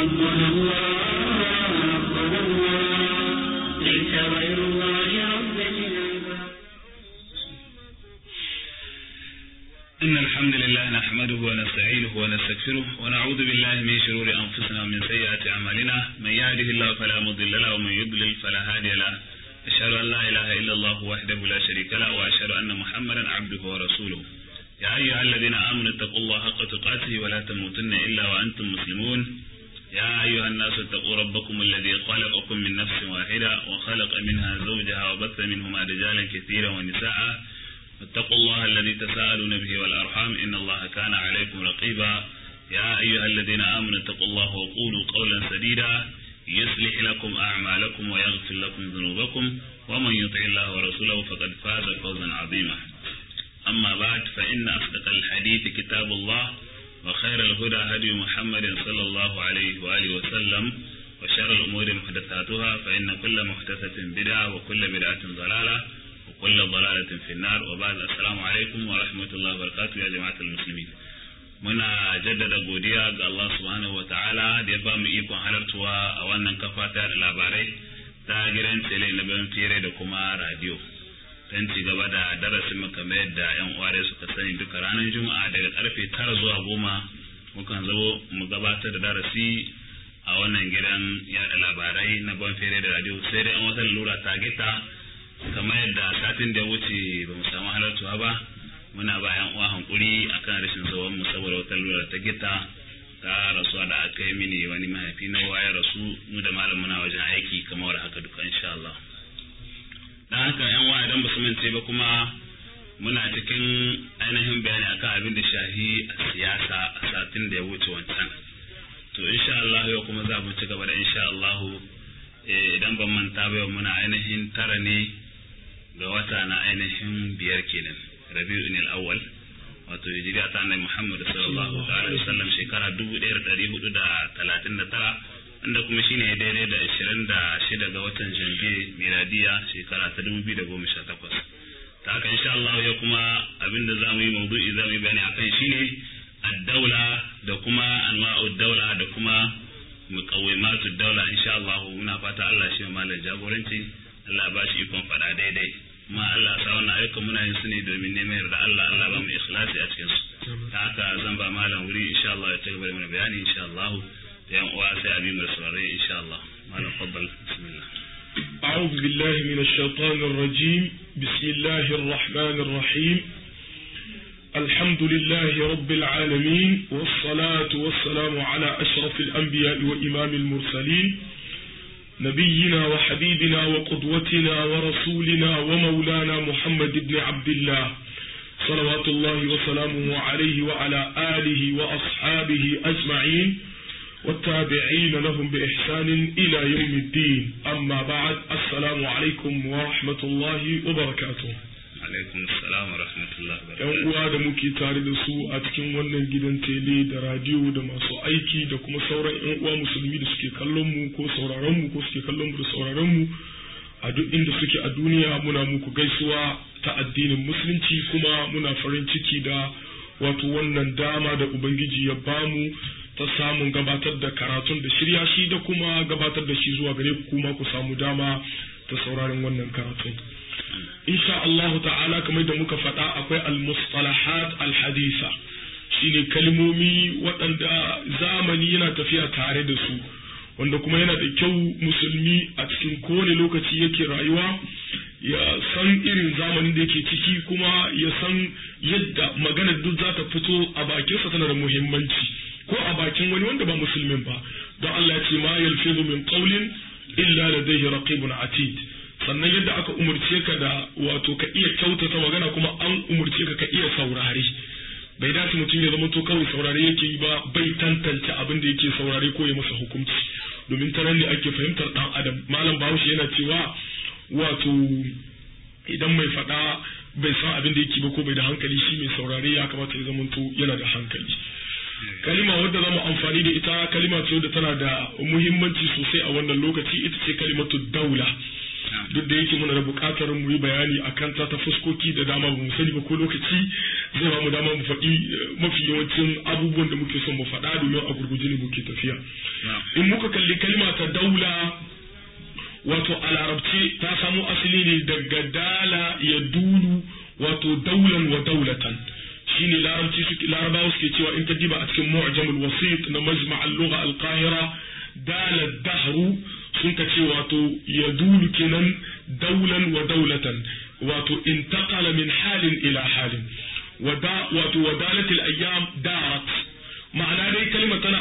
ربنا الله ربنا الله ليس غير الله ربا للعباد إن الحمد لله نحمده ونستعينه ونستغفره ونعوذ بالله من شرور أنفسنا ومن سيئات أعمالنا من يهده الله فلا مضل له ومن يضلل فلا هادي له أشهد أن لا إله إلا الله وحده لا شريك له وأشهد أن محمدا عبده ورسوله يا أيها الذين آمنوا اتقوا الله حق تقاته ولا تموتن إلا وأنتم مسلمون يا أيها الناس اتقوا ربكم الذي خلقكم من نفس واحدة وخلق منها زوجها وبث منهما رجالا كثيرا ونساء واتقوا الله الذي تساءلون به والأرحام إن الله كان عليكم رقيبا يا أيها الذين آمنوا اتقوا الله وقولوا قولا سديدا يصلح لكم أعمالكم ويغفر لكم ذنوبكم ومن يطع الله ورسوله فقد فاز فوزا عظيما أما بعد فإن أصدق الحديث كتاب الله وخير الهدى هدي محمد صلى الله عليه وآله وسلم وشر الأمور محدثاتها فإن كل محدثة بدعة وكل بدعة ضلالة وكل ضلالة في النار وبعد السلام عليكم ورحمة الله وبركاته يا جماعة المسلمين muna jaddada godiya ga Allah subhanahu wa ta'ala da ya ba mu ikon halartuwa a wannan kafa ta da labarai ta gidan tele na bayan fere da kuma radio don ci gaba da darasin mu kamar yadda yan uware suka sani duka ranar juma'a daga karfe tara zuwa goma mukan zo mu gabatar da darasi a wannan gidan yada labarai na ban fere da radio sai dai an wata lura ta gita kamar yadda satin da ya wuce ba mu samu halartuwa ba muna bayan uwa hankuri akan rashin tsawon mu saboda wata lura ta gita ta rasuwa da aka yi mini wani mahaifi na ya rasu mu da malam muna wajen aiki kamar haka duka insha Allah dan haka yan wa idan ba su mance ba kuma muna cikin ainihin bayani akan abin da shahi a siyasa a satin da ya wuce wancan to insha Allah yau kuma za mu ci gaba da insha Allah idan ban manta ba yau muna ainihin tara ne ga wata na ainihin biyar kenan rabi'un al-awwal wato hijira ta annabi Muhammad sallallahu alaihi wasallam shekara 1439 inda kuma shine daidai da 26 ga watan Janvier miladiya shekara ta 2018 ta haka insha Allah ya kuma abinda zamu yi maudu'i zamu yi bayani akan shine ad-daula da kuma anwa'ud daula da kuma muqawwimatud daula insha Allah muna fata Allah shi malam jagoranci Allah ba shi ikon fada daidai kuma Allah sa wannan ayyukan muna yin su ne domin neman yarda Allah Allah ba mu ikhlasi a cikin su ta haka zan ba malam wuri insha Allah ya cigaba da mana bayani insha Allah da yan uwa sai abi mu saurare insha Allah malam faddal bismillah أعوذ بالله من الشيطان الرجيم بسم الله الرحمن الرحيم الحمد لله رب العالمين والصلاة والسلام على أشرف الأنبياء وإمام المرسلين نبينا وحبيبنا وقدوتنا ورسولنا ومولانا محمد بن عبد الله صلوات الله وسلامه عليه وعلى آله وأصحابه أجمعين والتابعين لهم بإحسان إلى يوم الدين أما بعد السلام عليكم ورحمة الله وبركاته alaikum assalam wa rahmatullahi wa yan uwa da muke tare da su a cikin wannan gidan tele da radiyo da masu aiki da kuma sauran yan uwa musulmi da suke kallon mu ko sauraron mu ko suke kallon mu da sauraron mu a duk inda suke a duniya muna muku gaisuwa ta addinin musulunci kuma muna farin ciki da wato wannan dama da ubangiji ya bamu ta samun gabatar da karatun da shirya shi da kuma gabatar da shi zuwa gare ku kuma ku samu dama ta sauraron wannan karatun insha Allah ta'ala kamar da muka faɗa akwai al-mustalahat al-hadisa shine kalmomi waɗanda zamani yana tafiya tare da su wanda kuma yana da kyau musulmi a cikin kowane lokaci yake rayuwa ya san irin zamanin da yake ciki kuma ya san yadda maganar duk za ta fito a bakinsa tana da muhimmanci ko a bakin wani wanda ba musulmin ba don Allah ya ce ma yalfizu min qawlin illa ladayhi raqibun atid sannan yadda aka umurce ka da wato ka iya kyautata magana kuma an umurce ka ka iya saurare bai dace mutum ya zama to kawai saurare yake yi ba bai tantance abin da yake saurare ko ya masa hukunci domin ta nan ne ake fahimtar dan adam malam bahaushe yana cewa wato idan mai faɗa bai san abin da yake ba ko bai da hankali shi mai saurare ya kamata ya zama to yana da hankali kalima wadda zamu amfani da ita kalima ce wadda tana da muhimmanci sosai a wannan lokaci ita ce kalimatu daula duk da yake muna da buƙatar mu yi bayani a kanta ta fuskoki da dama ba mu sani ba ko lokaci zai ba mu dama mu faɗi mafi yawancin abubuwan da muke son mu faɗa domin a gurguje ne muke tafiya in muka kalli kalma ta daula wato a larabci ta samo asali ne daga dala ya dulu wato daulan wa daulatan shine larabci suke larabawa suke cewa in ka diba a cikin mu'jamul wasit na majma' al-lugha al-qahira dala dahru sun ka ce wato ya dulu kenan daulan wa daulatan wato intaqala min halin ila halin wada wato wadalatil ayyam darat ma'ana dai kalmar tana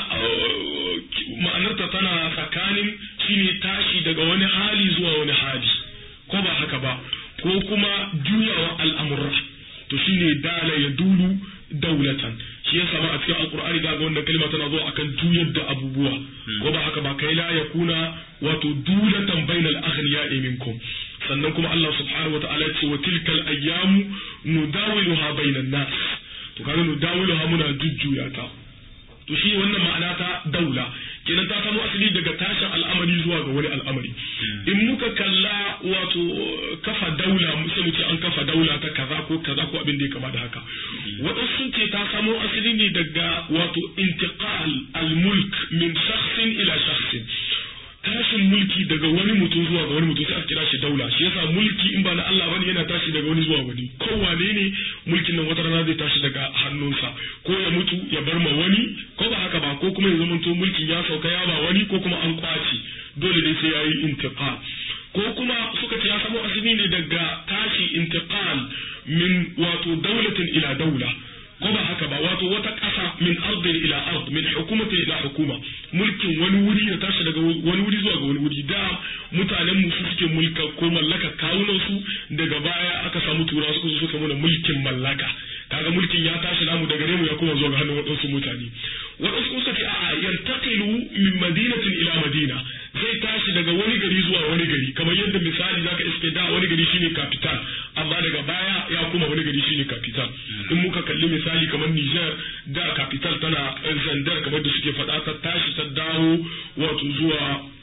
ma'anarta tana tsakanin shine tashi daga wani hali zuwa wani hali ko ba haka ba ko kuma juyawa al'amurra to shine dala ya dulu daulatan shi yasa ma a cikin alqur'ani ga wannan kalma tana zuwa akan juyar da abubuwa ko ba haka ba kai la yakuna wato dulatan bainal aghniya'i minkum sannan kuma Allah subhanahu wa ta'ala ce wa tilkal ayyamu nudawiluha bainan nas to kaga nudawiluha muna jujjuya ta to shi wannan ma'ana ta daula kenan ta samo asali daga tashin al'amari zuwa ga wani al'amari in muka kalla wato kafa daula sai mu ce an kafa daula ta kaza ko kaza ko abin da ya kama da haka waɗansu sun ce ta samo asali ne daga wato intiqal al-mulk min shakhsin ila shakhsin tashin mulki daga wani mutum zuwa ga wani mutum sai aka kira shi daula shi yasa mulki in ba na Allah bane yana tashi daga wani zuwa wani kowane ne mulkin nan wata rana zai tashi daga hannunsa ko ya mutu ya bar ma wani ko ba haka ba ko kuma ya zamanto mulkin ya sauka ya ba wani ko kuma an kwace dole ne sai yayi intiqal ko kuma suka ce ya samo asali ne daga tashi intiqal min wato daulatin ila daula ko ba haka ba wato wata ƙasa min ardin ila ard min hukumatin ila hukuma mulkin wani wuri ya tashi daga wani wuri zuwa ga wani wuri da mutanen mu su suke mulka ko mallaka kawunan su daga baya aka samu turawa suka zo suka mana mulkin mallaka kaga mulkin ya tashi namu daga mu ya koma zuwa ga hannun waɗansu mutane waɗansu suka ce a'a yantaqilu min madinatin ila madina zai tashi daga wani gari zuwa wani gari kamar yadda misali zaka iske da wani gari shine capital amma daga baya ya kuma wani gari shine capital in muka kalli misali kamar Niger da capital tana Zandar kamar da suke faɗa ta tashi ta dawo wato zuwa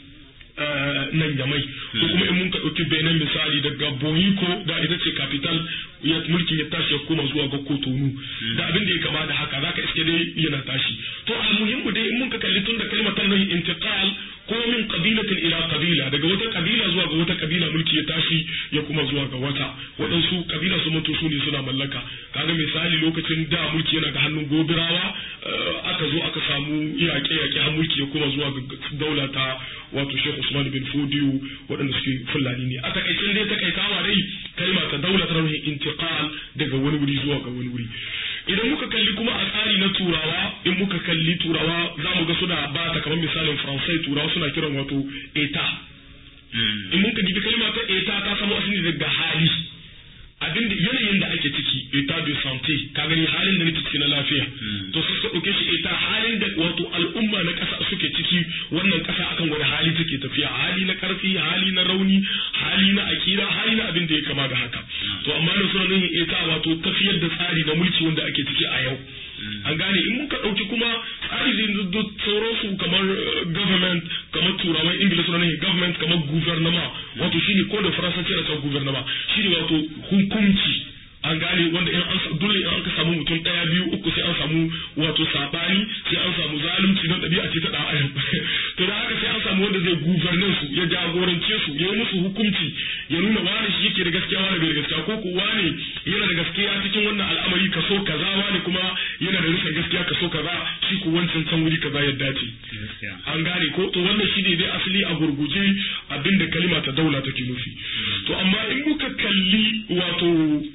nan yamai ko kuma in mun ka ɗauki benin misali daga bohiko da ita ce capital ya mulkin ya tashi ya koma zuwa ga kotonu da abin da ya kama da haka zaka iske dai yana tashi to a muhimmu dai in mun ka kalli tun da kalmar ta nahi intiqal ko min qabilatin ila qabila daga wata kabila zuwa ga wata kabila mulki ya tashi ya kuma zuwa ga wata waɗansu kabila su mutu su ne suna mallaka kaga misali lokacin da mulki yana ga hannun gobirawa aka zo aka samu yaƙe yaƙe har mulki ya kuma zuwa ga daula ta wato Sheikh Usman bin Fodiyo waɗanda suke Fulani ne a takaicin dai takaitawa dai kalma ta daula ta rauni intiqal daga wani wuri zuwa ga wani wuri idan muka kalli kuma a tsari na turawa in muka kalli turawa za mu ga suna ba ta kamar misalin faransai turawa suna kiran wato eta in muka dibi kalma ta eta ta samo asali daga hali abin da yanayin da ake ciki eta de santé ka gani halin da nake ciki na lafiya to sai suka dauke shi eta halin da wato al'umma na kasa suke ciki wannan kasa akan wani hali take tafiya hali na karfi hali na rauni hali na akira hali na abin da ya kama da haka to amma da suna nuna eta wato tafiyar da tsari na mulki wanda ake ciki a yau an gane in muka ɗauki kuma tsari da sauransu kamar government kamar turawan ingila suna nufin government kamar gouvernement wato shine ko da faransanci na cewa gouvernement shine wato hukunci an gane wanda in an dole in an ka samu mutum ɗaya biyu uku sai an samu wato sabani sai an samu zalunci don ɗabi'a ce ta ɗan adam to da haka sai an samu wanda zai guvernan su ya jagorance su ya yi musu hukunci ya nuna wani shi yake da gaskiya wani bai da gaskiya ko ko wani yana da gaskiya cikin wannan al'amari kaso kaza wani kuma yana da rashin gaskiya kaso kaza shi ko wancan can wuri kaza ya dace an gane ko to wannan shi ne dai asali a gurguje abinda kalima ta daula take nufi to amma in muka kalli wato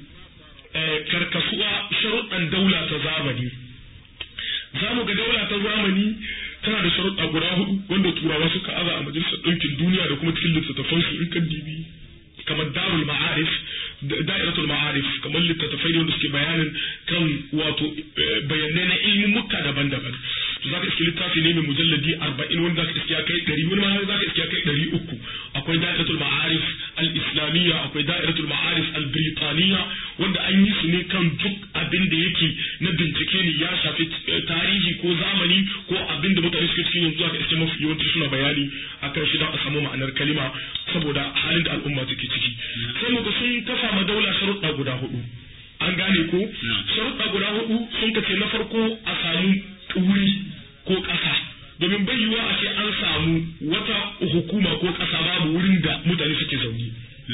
karkasuwa sharuɗan daula ta zamani za mu ga daula ta zamani tana da sharuɗa guda hudu wanda turawa suka aza a majalisar ɗinkin duniya da kuma cikin littattafan su in kan dibi kamar darul ma'arif da'iratul ma'arif kamar littattafai ne wanda suke bayanin kan wato bayanai na ilmumuka daban-daban to zaka iske littafi ne mai mujalladi arba'in wanda zaka iske ya kai ɗari wani ma zaka iske ya kai ɗari uku akwai da'iratul ma'arif al-islamiyya akwai da'iratul ma'arif al-britaniya wanda an yi su ne kan duk abin da yake na bincike ne ya shafi tarihi ko zamani ko abin da mutane suke cikin yanzu zaka iske mafi yawanci suna bayani akan shi don a samu ma'anar kalima saboda halin da al'umma take ciki sai muka sun kafa ma daula sharuɗa guda hudu an gane ko sharuɗa guda hudu sun kace na farko a samu wuri ko ƙasa domin bai yiwuwa a ce an samu wata hukuma ko ƙasa babu wurin da mutane suke zaune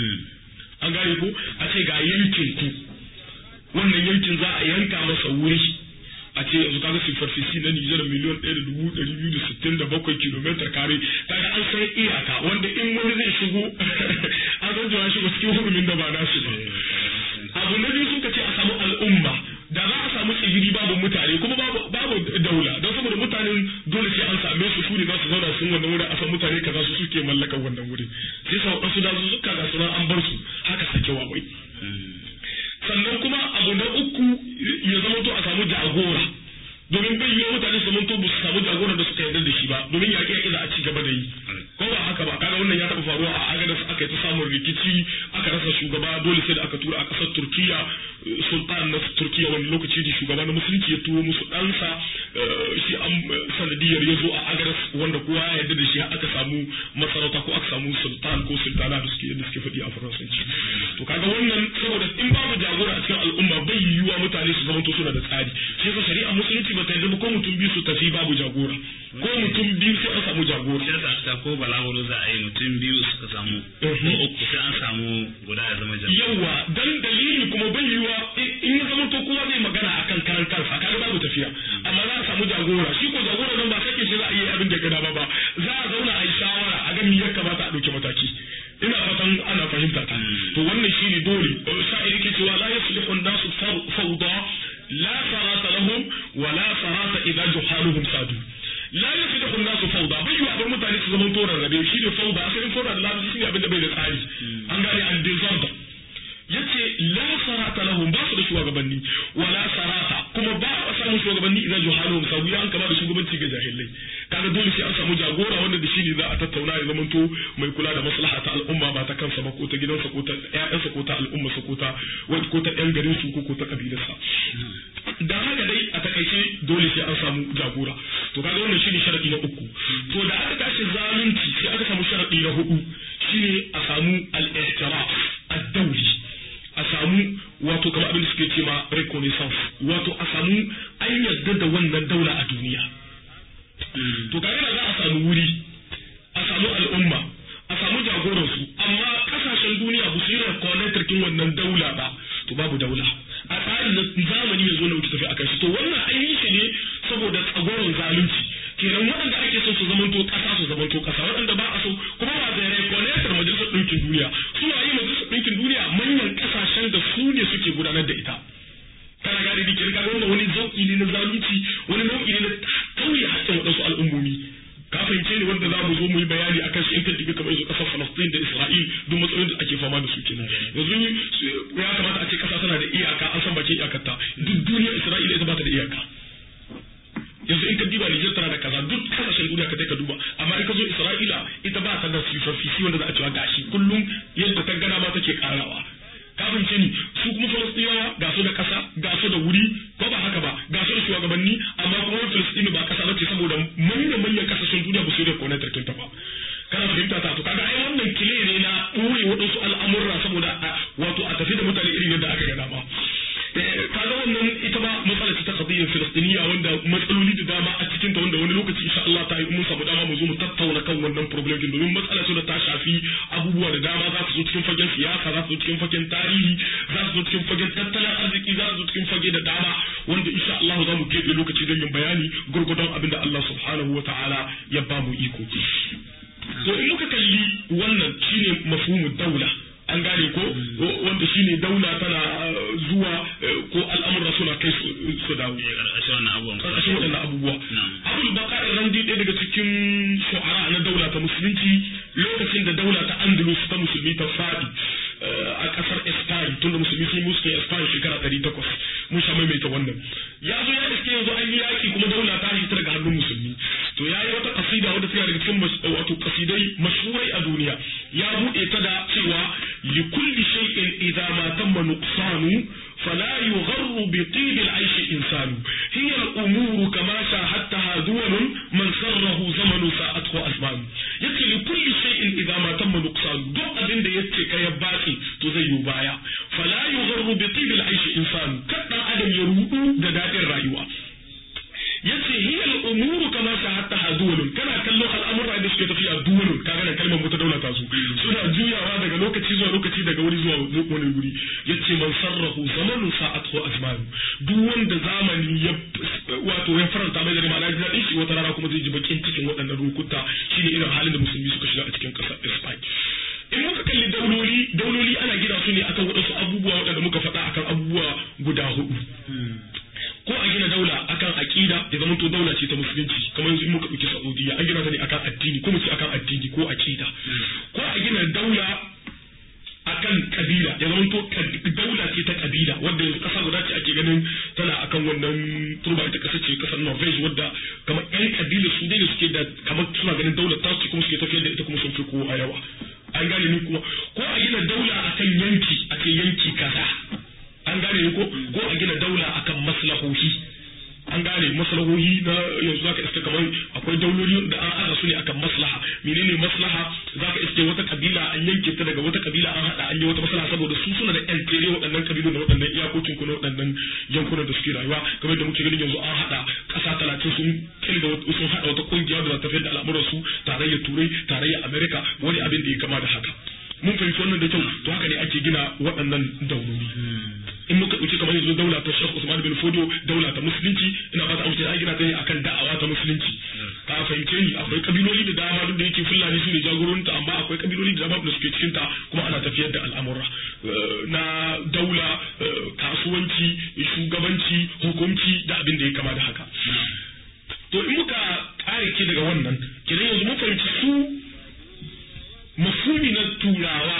an gane ko a ce ga yankin ku wannan yankin za a yanka masa wuri a ce yanzu kaga superfici na Nijar miliyan ɗaya da dubu ɗari biyu da sittin da bakwai kilomita kare kaga an san iyaka wanda in wani zai shigo an san cewa shigo cikin hurumin da ba nashi ba abu na biyu suka ce a samu al'umma da za a samu tsibiri babu mutane kuma babu babu daula don saboda mutanen dole sai an same su su ne za su zauna sun wannan wurin a san mutane kaza su suke mallakar wannan wurin sai sa wasu da su suka ga sunan an bar su haka sake wawai sannan kuma abu na uku ya zama to a samu jagora domin bai yiwu mutane su zama to ba su samu jagora da suka yarda da shi ba domin yaƙi yaƙi za a ci gaba da yi ko ba haka ba kaga wannan ya taɓa faruwa a agadas aka yi ta samun rikici aka rasa shugaba dole sai da aka tura a ƙasar turkiya sultan na turkiya wani lokaci da shugaba na musulunci ya turo musu ɗansa shi an sanadiyar ya zo a agadas wanda kowa ya yarda da shi aka samu masarauta ko aka samu sultan ko sultana da suke yadda suke faɗi a faransanci to kaga wannan saboda in babu jagora a cikin al'umma bai yiwuwa mutane su zamanto suna da tsari shi yasa shari'a musulunci ba ta yarda ba ko mutum biyu su tafi babu jagora ko mutum biyu sai an samu jagora sai ta ta ko balaguro za a yi mutum biyu suka samu ko uku sai an samu guda ya zama jagora yawa dan dalili kuma bai yiwuwa in ya zama to kowa zai magana akan karan kansa kaga babu tafiya amma za a samu jagora shi ko jagora nan ba sake shi za a yi abin da gada ba ba za a zauna a yi shawara a ga me ya kamata a ɗauki mataki ina fatan ana fahimta ta to wannan shine dole sha'iri ke cewa la yuslihu an-nasu fawda la sarata lahum wa la sarata idza juhaluhum sadu la yuslihu an-nasu fawda bai yi abin mutane su zama toran rabe shine fawda asalin fawda da lafi shine abin da bai da tsari an gane an disorder yace la sarata lahum ba su da shugabanni wala sarata kuma ba a samu shugabanni idan juhaluhum sabu ya an kama da shugabanci ga jahilai kaga dole sai an samu jagora wanda da shi ne za a tattauna ya zamanto mai kula da maslaha ta al'umma ba ta kansa ba ko ta gidansa ko ta ƴaƴansa ko ta al'ummarsa ko ta ko ta ƴan garin su ko ko ta kabilarsa da haka dai a takaice dole sai an samu jagora to kaga wannan shine sharadi na uku to da aka tashi zalunci sai aka samu sharadi na hudu shine a samu al-ihtiraf ad-dawli a samu wato kamar abin da suke ce ma reconnaissance wato a samu an yarda da wannan daula a duniya to kaga da za a samu wuri a samu al'umma a samu jagoransu amma kasashen duniya ba su yi reconnaître kin wannan daula ba to babu daula a tsarin zamani ya zo na wuce tafi akan shi to wannan an yi shi ne saboda tsagoron zalunci kenan waɗanda ake son su zamanto ƙasa su zamanto ƙasa waɗanda ba a so kuma ba da reconnaître majalisar ɗinkin duniya su yi majalisar ɗinkin duniya manyan ƙasashen da su ne suke gudanar da ita kana gane da kirka wannan wani zauki ne na zalunci wani nau'i ne na kauye hakkin waɗansu al'ummomi ka fahimce ne wanda za mu zo mu yi bayani akan shi in kan dibi kamar yanzu ƙasar Falastin da Isra'il duk matsalolin da ake fama da su kenan yanzu ya kamata a ce ƙasa tana da iyaka an san bakin iyakarta duk duniyar Isra'ila ita ba ta da iyaka yanzu in ka diba Nijar tana da kaza duk kasashen duniya ka ka duba amma in ka zo Isra'ila ita ba ta da sifafisi wanda za a cewa gashi kullum yadda ta gana ma take karawa ka fahimce ni su kuma Falastinawa ga su da kasa ga su da wuri ko ba haka ba ga su da shugabanni amma kuma wani Falastini ba kasa bace saboda manyan manyan kasashen duniya ba su da kone tarkin ta ba kana fahimta ta to kaga ai wannan kile ne na ɓoye waɗansu al'amurra saboda wato a tafi da mutane irin yadda aka gada ba kaga wannan ita ba matsala ta qadiyyar filistiniya wanda matsaloli da dama a cikin ta wanda wani lokaci insha Allah ta yi mun samu dama mu zo mu tattauna kan wannan problem din domin matsala ce da ta shafi abubuwa da dama za su zo cikin fagen siyasa za su zo cikin fagen tarihi za su zo cikin fagen tattalin arziki za su zo cikin fage da dama wanda insha Allah za mu keɓe lokaci don yin bayani gurgudun abin da Allah subhanahu wa ta'ala ya ba mu iko to in muka kalli wannan shine mafhumu daula an gane ko wanda shine daula tana zuwa ko al'amura suna kai su dawo ƙarƙashin wannan abubuwan ƙarƙashin waɗannan abubuwa abul bakar randi ɗaya daga cikin shu'ara na daula ta musulunci lokacin da daula ta andalus ta musulmi ta faɗi a ƙasar Spain tunda musulmi sun musu kai Spain shekara ɗari takwas mun sha maimaita wannan ya zo ya iske yanzu an yi yaƙi kuma daula ta hita daga hannun musulmi to ya yi wata kasida wadda tana daga cikin wato kasidai mashhurai a duniya ya buɗe ta da cewa لكل شيء إذا ما تم نقصان فلا يغر بطيب العيش إنسان هي الأمور كما شاهدتها دول من سره زمن ساءته أزمان يتي لكل شيء إذا ما تم نقصان دو أبن دا يتي كيباتي تزيو بايا فلا يغر بطيب العيش إنسان كتا أدم يرؤو دا دائر رأيوه yace hiya al-umuru kama shahadtaha duwal suke tafiya duwalun kaga da kalmar wata daula ta zo suna juyawa daga lokaci zuwa lokaci daga wuri zuwa wani guri yace man sarrahu zamanun sa'atu azmanu duk wanda zamani ya wato ya faranta mai da ma'ana ji daɗin shi wata rana kuma zai ji bakin cikin waɗannan lokuta shine irin halin da musulmi suka shiga a cikin ƙasar Spain in muka kalli dauloli dauloli ana gina su ne akan waɗansu abubuwa waɗanda muka faɗa akan abubuwa guda hudu ko a gina daula akan aqida ya zama to daula ce ta musulunci kamar yanzu in muka ɗauki Saudiya an gina ta ne akan addini ko mu ce akan addini ko aqida ko a gina daula akan kabila ya zama to daula ce ta kabila wadda yanzu kasa guda ce ake ganin tana akan wannan turba ita kasa ce kasar Norvege wadda kamar yan kabila su ne suke da kamar suna ganin daular ta ce kuma suke tafiyar da ita kuma sun fi kowa yawa an gane ni kuma ko a gina daula akan yanki a ce yanki kaza an gane ni ko ko a gina daula akan maslahohi an gane maslahohi na yanzu zaka iska kamar akwai dauloli da an aza su ne akan maslaha menene maslaha zaka iske wata kabila an yanke ta daga wata kabila an hada an yi wata maslaha saboda su suna da yan tere waɗannan kabilu da waɗannan iyakokin ku na waɗannan yankunan da suke rayuwa kamar da muke ganin yanzu an hada ƙasa talatin sun kilga sun hada wata kungiya da za ta da al'amuran su tarayyar turai tarayyar amerika wani abin da ya kama da haka mun fahimci wannan da kyau to haka ne ake gina waɗannan dauloli in muka ɗauki kamar yanzu daula ta Sheikh Usman bin Fodio daula ta musulunci ina fata amince an gina ta ne akan da'awa ta musulunci ka fahimce ni akwai kabiloli da dama duk da yake Fulani su ne jagororinta amma akwai kabiloli da dama da suke cikin ta kuma ana tafiyar da al'amura na daula kasuwanci shugabanci hukunci da abin da ya kama da haka to in muka kare ke daga wannan kenan yanzu mun fahimci su mafumi na turawa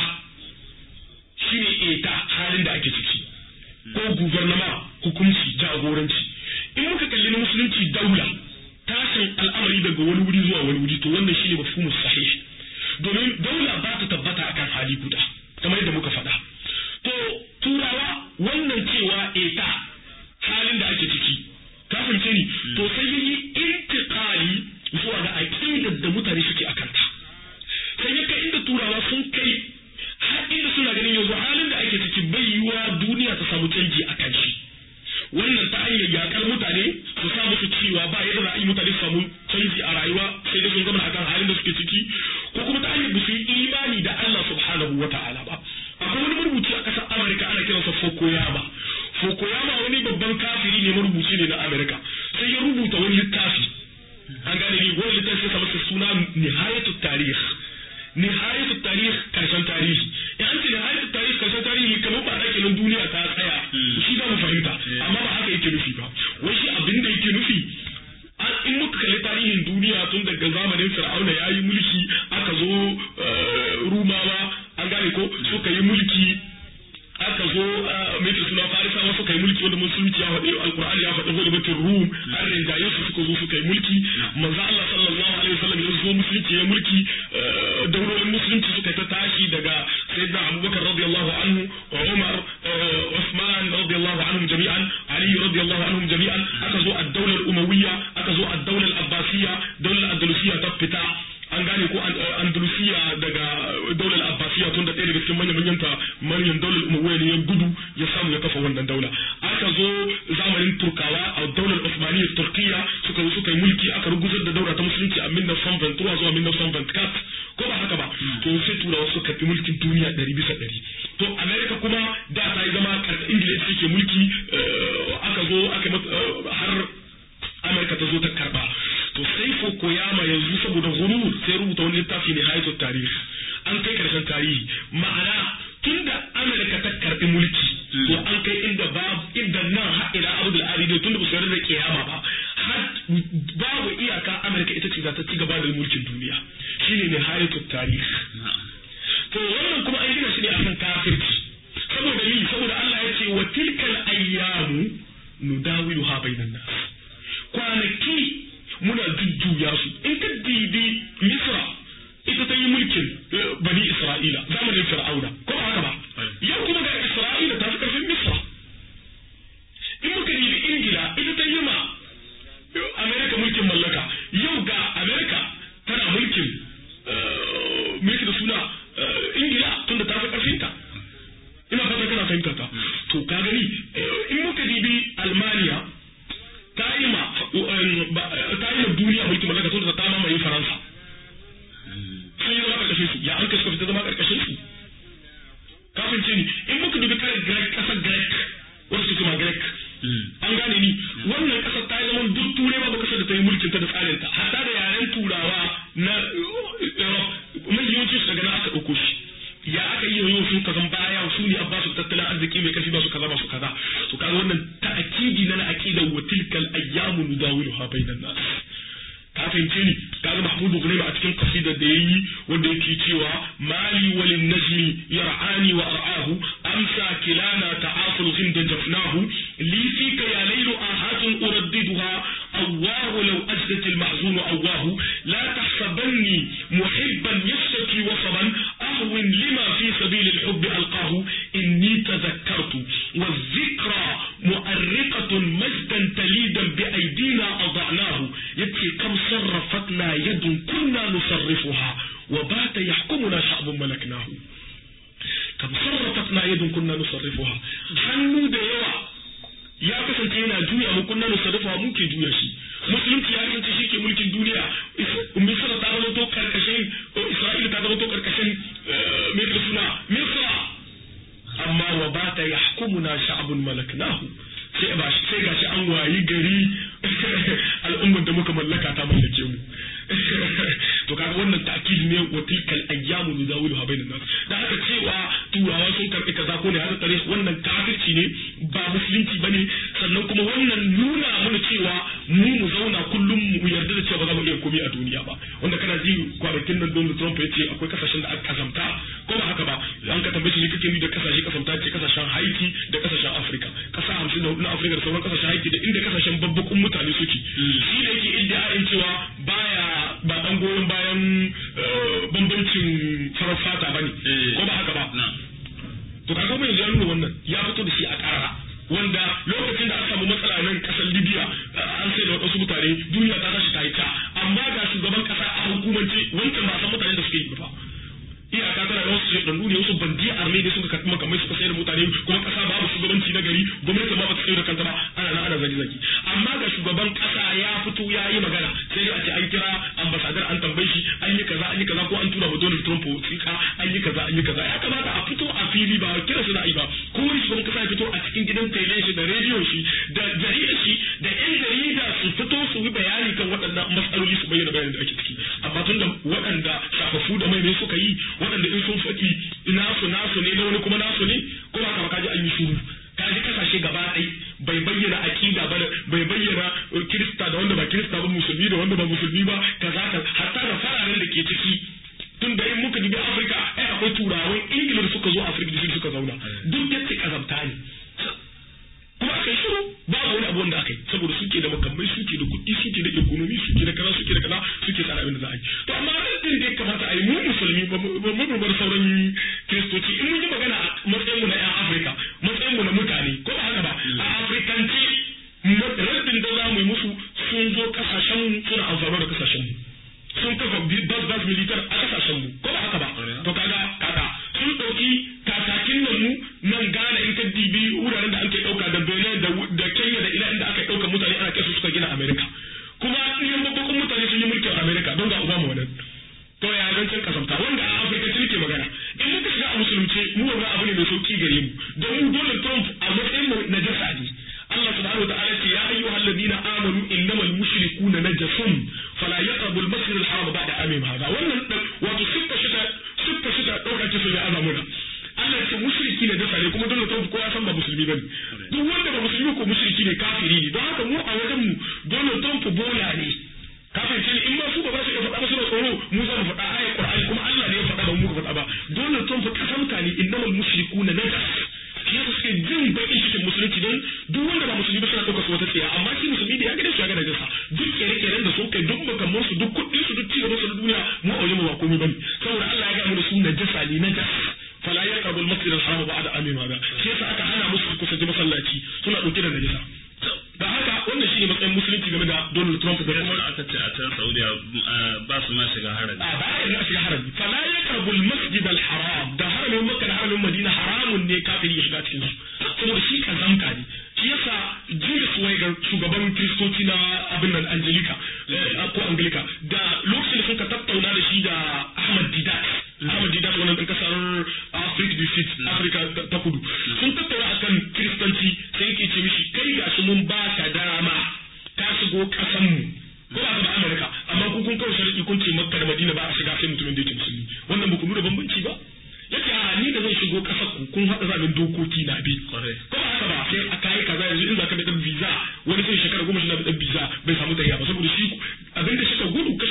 shine eta halin da ake ciki ko guvernama hukunci jagoranci in muka kalli na musulunci daula tashin al'amari daga wani wuri zuwa wani wuri to wannan shine mafhumu sahih domin daula ba ta tabbata akan hali guda kamar yadda muka faɗa to turawa wannan cewa eta halin da ake ciki ka fahimce ni to sai yi intiqali zuwa ga aqidar da mutane suke akan ta sai ya kai inda turawa sun kai har inda suna ganin yanzu halin da ake ciki bai yiwa duniya ta samu canji a kan shi wannan ta hanyar yakar mutane su sa musu cewa ba yadda za a yi mutane su samu canji a rayuwa sai da sun zama akan halin da suke ciki ko kuma ta hanyar su yi imani da Allah subhanahu wa ta'ala ba akwai wani marubuci a ƙasar Amurka ana kiransa Fukuyama Fukuyama wani babban kafiri ne marubuci ne na Amurka sai ya rubuta wani littafi an gane ni wani littafi sai masa suna Nihayatut Tarikh nihayatu tarih karshen tarihi in an ce nihayatu tarih karshen tarihi kamar ba da kenan duniya ta tsaya shi za mu fahimta amma ba haka yake nufi ba wai shi abin da yake nufi in muka kalli tarihin duniya tun daga zamanin fir'auna ya yi mulki aka zo rumawa an gane ko suka yi mulki aka zo mai suna farisawa suka yi mulki wanda musulunci ya faɗi alkur'ani ya faɗi wani mutum rum an rinjaye su suka zo suka yi mulki manzo Allah sallallahu alaihi wasallam ya zo musulunci ya mulki daulolin musulunci suka ta tashi daga sayyidina Abubakar radiyallahu anhu Umar Uthman radiyallahu anhum jami'an Ali radiyallahu anhum jami'an aka zo ad-dawla al-umawiyya aka zo ad-dawla al-abbasiyya dawla andalusiyya ta fita an gane ko andalusiya daga daular abbasiya tun da ɗaya daga cikin manyan manyan ta manyan daular umawiyya ne ya gudu ya samu ya kafa wannan daula aka zo zamanin turkawa a daular osmaniyya turkiya suka zo suka yi mulki aka rugusar da daura ta musulunci a minna son ventura zuwa minna son ventcat ko ba haka ba to sai turawa suka karɓi mulkin duniya ɗari bisa ɗari to america kuma da ta yi zama karɓar ingila ita ke mulki aka zo aka har america ta zo ta karɓa to sai Fukuyama yanzu saboda gurur sai rubuta wani littafi ne hayatul tarihi an kai karshen tarihi ma'ana tunda Amurka ta karbi mulki to an kai inda babu inda nan har ila Abdul Aridi tunda ba su yarda da kiyama ba har babu iyaka Amurka ita ce za ta ci gaba da mulkin duniya shine ne hayatul tarihi to wannan kuma an gina shi ne akan kafirci saboda ni saboda Allah ya ce wa tilkal ayyamu nudawiluha bainan nas kwanaki muna jujjuya su in ka dibi misra ita ta yi mulkin bani isra'ila zamanin fir'auna ko ba haka ba yau kuma ga isra'ila ta fi karfin misra in muka dibi ingila ita ta yi ma amerika mulkin mallaka yau ga amerika tana mulkin mulki da suna ingila tunda ta fi karfinta ina fata kana fahimta ta to ka gani in muka dibi almaniya ta mahmud gulaim a cikin kasidar da yayi wanda yake cewa mali walin najmi yar'ani wa ar'ahu amsa kilana ta'aful ghinda jafnahu li fika ya laylu ahatun uraddiduha الله لو أجدت المحزون أواه لا تحسبني محبا يشتكي وصبا أهون لما في سبيل الحب ألقاه إني تذكرت والذكرى مؤرقة مجدا تليدا بأيدينا أضعناه يبكي كم صرفتنا يد كنا نصرفها وبات يحكمنا شعب ملكناه كم صرفتنا يد كنا نصرفها hannu da yawa ya kasance yana juya mu kunna mu sarrafa mu ke juya shi musulunci ya kasance shi ke mulkin duniya misra ta zama to karkashin isra'ila ta zama to karkashin mai da suna misra amma wa ba ta yahkumuna sha'bun malaknahu sai ba sai gashi an wayi gari al'ummar da muka mallaka ta mallake mu to kaga wannan ta'kid ne wa tilkal ayyamu nudawilu ha bainan nas da haka cewa turawa sun karbi kaza ko ne haka tare wannan kafirci ne ba musulunci bane sannan kuma wannan nuna mana cewa mu mu zauna kullum mu yarda da cewa ba za mu iya komai a duniya ba wanda kana ji kwanakin nan Donald Trump ya ce akwai kasashen da aka kasamta ko ba haka ba an ka tambaye shi kake ni da kasashe kasamta ce kasashen Haiti da kasashen Africa kasa 54 na Africa da sauran kasashen Haiti da inda kasashen babbakun mutane suke shi da yake iddiayin cewa baya ba dan goyon bayan bambancin farar fata bane ko ba haka ba to kaga mai ya nuna wannan ya fito da shi a ƙara wanda lokacin da aka samu matsala nan kasar Libya an sai da wasu mutane duniya ta tashi ta yi ta amma ga shugaban kasa a hukumance wancan ba san mutanen da suke yi ba iyaka tana da wasu shaidannu ne wasu bandi arme ne suka karɓi makamai suka sayar da mutane kuma kasa babu shugabanci na gari gwamnati ba ta tsaye da kanta ba ana nan ana zagi zagi amma ga shugaban kasa ya fito ya yi magana sai a ce an kira ambasadar an tambaye shi an yi kaza an yi kaza ko an tura wa Donald Trump wasiƙa an yi kaza an yi kaza ya kamata a fito a fili ba kira su da ai ba ko wani shugaban kasa ya fito a cikin gidan tele shi da rediyon shi da jaridar shi da yan jarida su fito su yi bayani kan waɗannan matsaloli su bayyana bayanin da ake ciki amma tun da waɗanda shafafu da mai ne suka yi waɗanda in sun faɗi nasu nasu ne na wani kuma nasu ne ko ba ka kaji an yi shuru kaji kasashe gaba ɗai bai bayyana akida ba bai bayyana kirista da wanda ba kirista ba musulmi da wanda ba musulmi ba kaza ka hatta da fararen da ke ciki tun da in muka dubi afirka ai akwai turawan ingila da suka zo afirka da suka zauna duk yace kazamta ne kuma aka yi shiru babu wani abu wanda aka yi saboda suke da makamai suke da kuɗi suke da ekonomi suke da kaza suke da kaza suke tsara abin da za a yi to amma din da ya kamata a yi mu musulmi ba mu bar sauran kiristoci in mun yi magana a matsayin mu na yan afirka matsayin mu na mutane ko ba haka ba a afirkanci raddin da za mu yi musu sun zo kasashen mu suna amfani da kasashen mu sun kafa bas bas militar a kasashen mu ko ba haka ba to kaga kaga sun ɗauki kakakin nan mu nan Ghana in ka dibi wuraren da ake ɗauka da Benin da Kenya da ina inda aka ɗauka mutane ana kai su suka gina America kuma yan babban mutane sun yi mulkin America don ga Obama wannan to ya zancen kasamta wanda a Afirka ce ke magana in muka shiga a musulunci mu wannan abu ne mai sauki gare mu don mu Donald Trump a matsayin mu na jasa ne Allah subhanahu wa ta'ala ce ya ayyuhal ladina amanu innamal mushrikuna najasun fala yaqrabu al-masjid al-haram ba'da amim hada wannan wato siffa shida siffa shida dauka ce sai azamuna Allah ya ce mushriki ne dasa ne kuma Donald Trump ko ya san ba musulmi bane duk wanda ba musulmi ko mushriki ne kafiri ne don haka mu a wajen mu Donald Trump bola ne kafin ce in ma su ba za su iya faɗa ba suna tsoro mu za mu faɗa ayat Qur'ani kuma Allah ne ya faɗa ba mu ka faɗa ba Donald Trump kasamta ne innamal mushrikuna najas shi yasa suke jin bakin cikin musulunci don duk wanda ba musulmi ba suna ɗaukar su wata tsiya amma shi musulmi da ya gane su ya gane jasa duk kere-keren da sun kai duk makamman su duk kuɗin su duk cigaban su na duniya mu a wajen mu ba komai bane saboda Allah ya ga mu da su najasa ne najas fala yaqrabu al-masjid al-haram ba'da amin hada shi yasa aka hana musu su kusanci masallaci suna ɗauke da najasa da haka wannan shine matsayin musulunci game da Donald Trump da kuma aka ce a can Saudiya ba su ma shiga harami a ba ya shiga harami fala yaqrabu al-masjid al-haram da haramin Makka da haramin Madina haramun ne kafiri ya shiga cikin su saboda shi kazamta ne shi yasa Julius Weiger shugaban kristoci na abin nan Angelica ko Anglica da lokacin da suka tattauna da shi da Ahmad Didat Ahmad Didat wannan ɗan kasar Africa du Sud Africa ta kudu sun tattauna akan kiristanci sai yake ce mishi kai gashi mun ba ka dama ka shigo kasan mu ko ba da Amurka amma ku kun kawo sharadi kun ce Makka da Madina ba a shiga sai mutumin da yake musulmi wannan ba ku nuna bambanci ba yace a ni da zan shigo kasar ku kun haɗa zaɓen dokoki na bi ko ba haka ba sai a kayi kaza yanzu in zaka da dan visa wani sai shekara goma shi na da dan visa bai samu tayya ba saboda shi abin da shika gudu kashe mota bai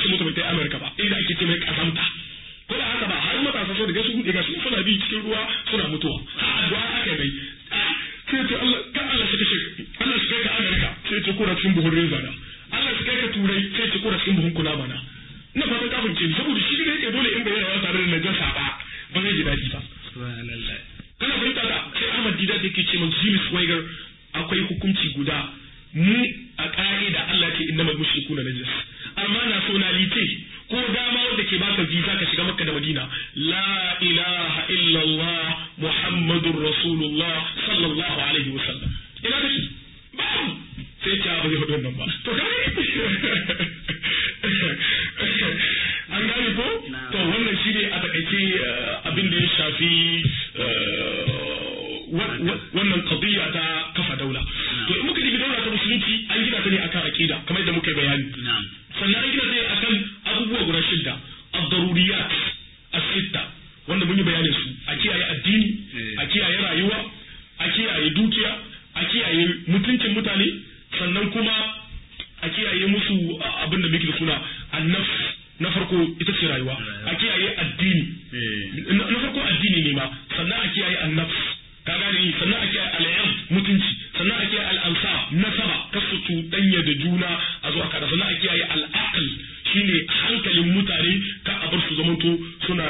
sai Amurka ba inda ake ce mai kazamta ko da haka ba har matasa sun riga sun riga sun suna bi cikin ruwa suna mutuwa ha addu'a aka mai sai ce Allah ka Allah shi kashe Allah shi kai ka Amurka sai ce kura cikin buhun reza na Allah shi kai ka turai sai ce kura cikin buhun kula mana ina fatan ka fahimce ni saboda shi ne yake dole in bai yawa tare da najasa ba ba zai ji daɗi ba kana fahimta da sai Ahmad Dida da yake ce min Jimis Weiger akwai hukunci guda mu a ƙa'ida Allah ce innamal mushrikuna najas amma nationality ko dama wanda ke baka visa ka shiga Makka da Madina la ilaha illallah Muhammadur Rasulullah sallallahu alaihi wasallam ina kake babu sai ta ba zai faɗi wannan ba to kai an gane ko to wannan shi ne a takaice abin da ya shafi wannan qadiyya ta kafa daula to in muka dibi daula ta musulunci an gina ta ne akan aqida kamar yadda muka yi bayani sannan an gina ta ne akan abubuwa guda shidda ad-daruriyat as-sitta wanda mun yi bayanin su a kiyaye addini a kiyaye rayuwa a kiyaye dukiya a kiyaye mutuncin mutane sannan kuma a kiyaye musu abin da muke da suna annaf na farko ita ce rayuwa a kiyaye addini na farko addini ne ma sannan a kiyaye annaf ka gane ni sannan a kiyaye al'am mutunci sannan a kiyaye al'ansa nasaba kasu cuɗanya da juna a zuwa kada sannan a kiyaye al'aql shine hankalin mutane ka a bar su zamanto suna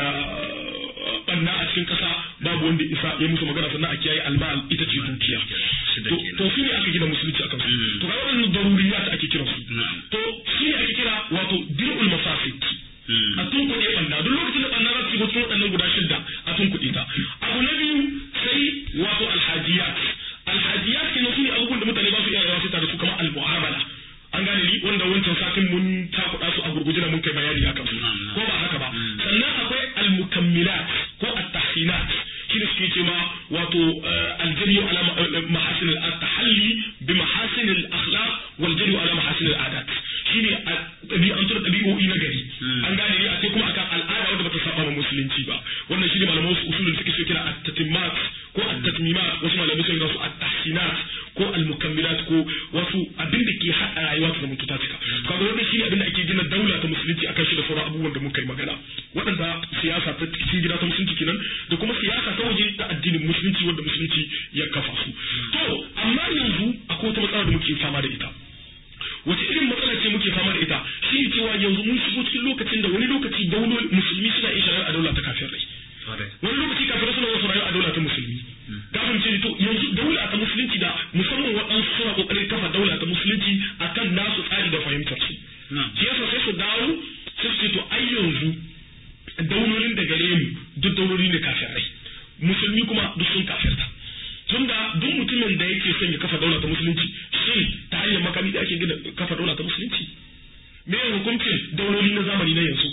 banna a cikin kasa babu wanda isa ya musu magana sannan a kiyaye almal ita ce dukiya to shi ne aka gina musulunci akan su to ga wannan daruriyat ake kira su to shi ne ake kira wato dir'ul mafasid a tunkuɗe ɓanna duk lokacin da ɓanna za su shigo cikin waɗannan guda shidda a tunkuɗe ta abu na biyu sai wato alhajiyat alhajiyat ke su ne abubuwan da mutane ba su iya yawa su tare su kamar almu'amala an gane ni wanda wancan satin mun takuɗa su a gurguje da mun kai bayani akan su ko ba haka ba sannan akwai almukammilat ko at-tahsinat shi ne suke ce ma wato aljari ala mahasin al-tahalli bi mahasin al-akhlaq wal jari ala mahasin al-adat shine ɗabi'antar ɗabi'o'i na gari an gane ne a sai kuma akan al'ada wanda bata saba ma musulunci ba wannan shine malaman wasu usulun suke so kira at-tatimmat ko at-tatmimat wasu malamai sun su at-tahsinat ko al-mukammilat ko wasu abin da ke haɗa rayuwa ta zama ta cika kaga wannan shine abin da ake gina daula ta musulunci akan shi da sauran abubuwan da muka yi magana waɗanda siyasa ta cikin gida ta musulunci kenan da kuma siyasa ta waje ta addinin musulunci wanda musulunci ya kafa su to amma yanzu akwai wata matsala da muke fama da ita wace irin matsala ce muke fama da ita shi ne cewa yanzu mun shigo cikin lokacin da wani lokaci dauloli musulmi suna iya shari'a a daula ta kafin rai wani lokaci kafin suna wasu rayuwa a daula ta musulmi kafin ce to yanzu daula ta musulunci da musamman waɗansu suna ƙoƙarin kafa daula ta musulunci akan nasu tsari da fahimtar su shi yasa sai su dawo sai su ce to ai yanzu daulolin da gare mu duk dauloli ne kafin rai musulmi kuma duk sun kafirta tunda duk mutumin da yake son ya kafa daula ta musulunci shin ta hanyar makami da ake gina kafa daula ta musulunci me ya hukuncin dauloli na zamani na yanzu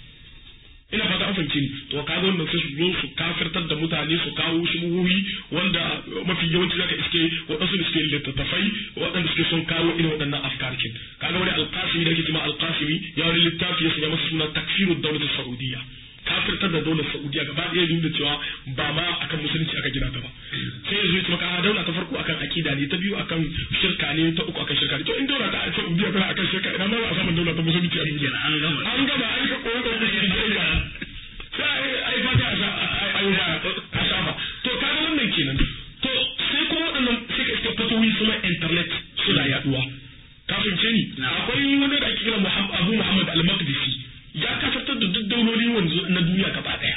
ina fata an fahimci ni to kaga wannan sai su zo su kafirtar da mutane su kawo shubuhi wanda mafi yawanci zaka iske waɗansu da suke littattafai waɗanda suke son kawo irin waɗannan afkarkin kaga wani alqasimi da ake cewa alqasimi ya wani littafi ya sanya masa suna takfirud dawlat saudiyya kafirtar da daular saudiya gaba ɗaya nuna cewa ba ma akan musulunci aka gina ta ba sai yanzu ya ce maka daula ta farko akan akida ne ta biyu akan shirka ne ta uku akan shirka ne to in daula ta saudiya tana akan shirka ina ma a samun daula ta musulunci a duniya an gama an gama an ka koyo da musulunci sai ai fata a yi a shafa to kaga wannan kenan to sai kuma waɗannan sai ka iska fatowi suna internet suna yaduwa kafin ce ni akwai wani da ake kira Abu Muhammad al-Maqdisi ya kasartar da duk dauloli wanzu na duniya gaba daya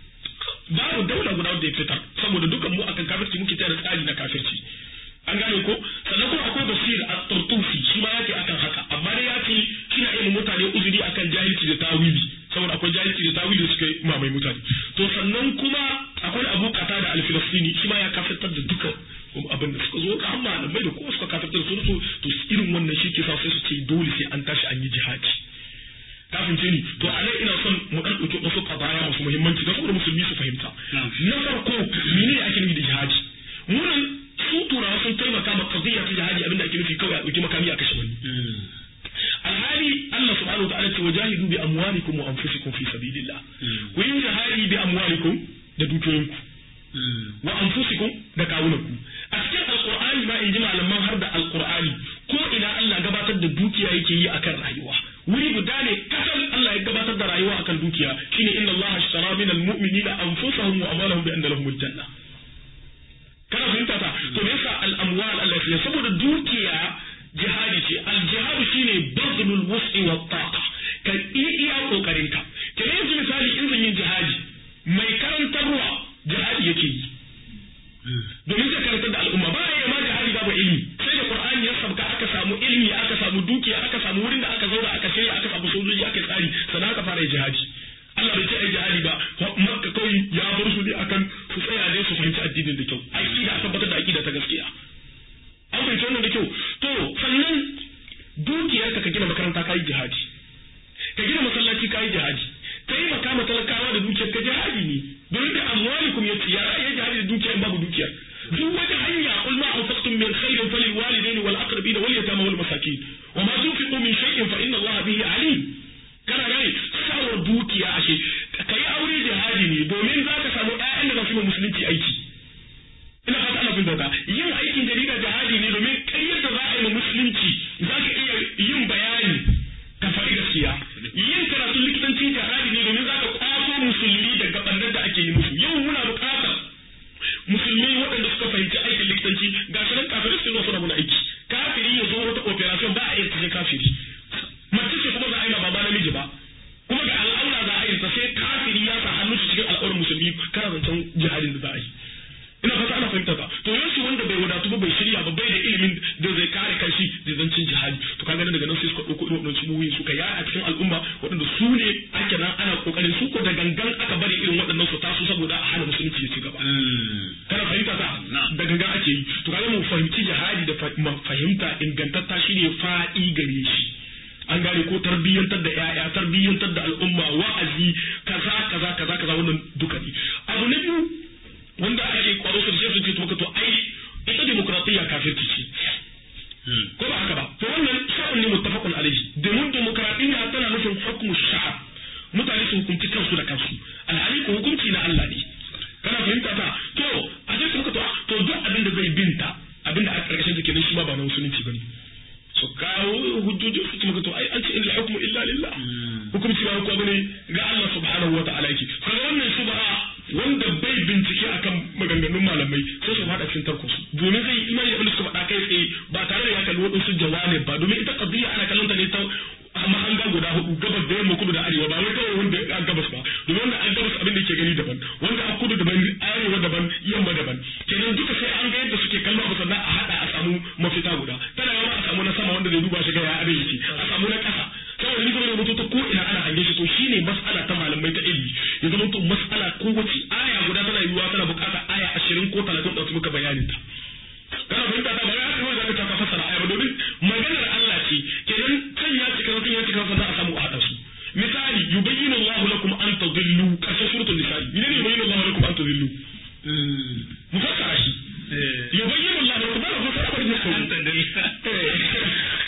babu daula guda da ya fitar saboda dukan mu akan kafirci muke tare tsari na kafirci an gane ko sannan kuma akwai basir a tartufi shi ma yake akan haka amma dai ya ce kina yin mutane uzuri akan jahilci da tawili saboda akwai jahilci da tawili da suka yi mamai mutane to sannan kuma akwai abu kata da alfilastini shi ma ya kafirtar da dukan abin da suka zo ka amma malamai da kuma suka kafirtar da su to irin wannan shi ke sa sai su ce dole sai an tashi an yi jihadi kafin ce ni to a nan ina son mu dan dauki wasu kabaya masu muhimmanci don saboda musulmi su fahimta na farko mene ne ake nufi da jihadi munan su turawa sun taimaka ma qadiyya ta jihadi abinda ake nufi kawai a dauki makami a kashe wani alhali Allah subhanahu wa ta'ala ce wajahidu bi amwalikum wa anfusikum fi sabilillah ku yi jihadi bi amwalikum da dukiyoyinku wa anfusikum da kawunanku a cikin alqur'ani ma in ji malaman har da alqur'ani ko ina Allah gabatar da dukiya yake yi akan rayuwa wuri guda ne kasal Allah akan dukiya shine inna Allah ashtara min almu'minina anfusahum wa amwalahum bi anna lahumul janna kana fahimta ta to me yasa al amwal Allah ya saboda dukiya jihadi ce al jihadu shine bazlul wus'i wa taqa ka iya kokarin ka kenan yanzu misali in zan yin jihadi mai karantarwa jihadi yake yi domin zai karantar da al'umma ba ya ma jihadi babu ilimi sai da qur'ani ya sabka aka samu ilimi aka samu dukiya aka samu wurin da aka zauna aka shirya aka samu sojoji aka tsari sannan aka fara jihadi Allah bai ce ai jihadi ba makka kawai ya bar su ne akan su tsaya dai su fahimci addinin da kyau aqida a tabbatar da aqida ta gaskiya an fahimci wannan da kyau to sannan dukiyar ka ka gina makaranta kai jihadi ka gina masallaci kai jihadi taimaka ma talakawa da dukiyar ka jihadi ne domin da amwalikum yace ya ya jihadi da dukiyar babu dukiyar duk wata hanya qul ma anfaqtum min khairin falil walidaini wal aqrabin wal yatama wal masakin wa ma tunfiqu min shay'in fa inna allaha bihi alim kana gane sawa dukiya ashe kai aure jihadi ne domin zaka samu ƴaƴan da za su yi musulunci aiki ina fata ana fahimta yin aikin jarida jihadi ne domin kai yadda za a yi musulunci zaka iya yin bayani ka faɗi gaskiya yin karatun likitanci jihadi ne domin zaka kwaso musulmi daga ɓannar da ake yi musu yau muna buƙatar musulmi waɗanda suka fahimci aikin likitanci ga shi nan kafirai su zo suna muna aiki kafiri ya zo wata operation ba a iya tafi kafiri mace ce kuma za a yi ma baba namiji ba kuma ga al'aura za a yi ta sai kafiri ya sa hannu cikin al'aurar musulmi kana zancen jihadin da za a yi ina fata ana fahimta ba to yansu wanda bai wadatu ba bai shirya ba bai da ilimin da zai kare kanshi da zancin jihadi to kaga nan daga nan sai suka ɗauko irin waɗannan cibiyoyi suka yaya a cikin al'umma waɗanda su ne ake nan ana kokarin su ko da gangan aka bari irin waɗannan su taso saboda a hana musulunci ya ci gaba kana fahimta ta da gangan ake yi to kaga mu fahimci jihadi da fahimta ingantatta shine fa'i gare shi an gane ko tarbiyyantar da yaya tarbiyyantar da al'umma wa'azi kaza kaza kaza kaza wannan duka ne abu na biyu wanda ake kwaro su da shi su to ai ita demokratiyya kafirci ce ko ba haka ba to wannan sha'un ne muttafaqun alaihi domin demokratiyya tana nufin hukmu sha'ab mutane su hukunci kansu da kansu alhali ko hukunci na Allah ne kana fahimta ta to a ce suka to to duk abin da zai binta abin da a karkashin take nan shi ma ba na musulunci bane su kawo hujjoji su kuma to ai an ce inna hukmu illa lillah hukunci ba ko bane ga Allah subhanahu wa ta'ala yake kaga wannan shubha wanda bai bincike akan maganganun malamai sai su fada cikin tarko su domin zai imani da suka faɗa kai tsaye ba tare da ya kalli waɗansu jawabin ba domin ita qadiyya ana kallon ta ne ta mahanga guda hudu gabas da yamma kudu da arewa ba wai kawai wanda a gabas ba domin wanda a gabas abin da yake gani daban wanda a kudu daban arewa daban yamma daban kenan duka sai an ga yadda suke kallo abu sannan a hada a samu mafita guda tana yawa a samu na sama wanda zai duba shi ga ya abin yake a samu na ƙasa saboda ni kuma rubutu ta ko ina ana hange shi to shine mas'ala ta malamai ta ilimi ya zama to mas'ala ko wace aya guda tana yiwuwa tana buƙatar aya ashirin ko talatin da su muka bayanin ta kana fahimta ta ba ya kawai zaka ta fassara aya ba domin maganar Allah ce kenan can ya cika kan ya cika sannan a samu a haɗa su misali yubayyinu Allahu lakum an tadillu karshen suratul nisa ne ne yubayyinu Allahu lakum an tadillu mu fassara shi yubayyinu Allahu lakum ba ku fassara ne ko an tadillu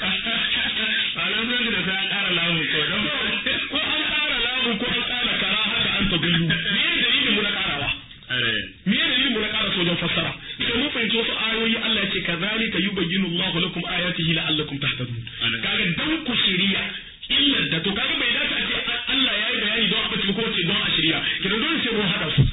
alam nan da sai an ƙara lamu ko dan ko an ƙara lamu ko an ƙara kara haka an tadillu me dalilin mu na ƙarawa me dalilin mu na ƙara sojan fassara sai mun fahimci wasu ayoyi Allah ya ce kazalika yubayyinu Allahu lakum ayatihi la'allakum tahtadun kaga dan ku shiriya illar da to kaga bai dace a ce Allah ya yi bayani don a bace ko ce don a shirya kidan dole sai mun hada su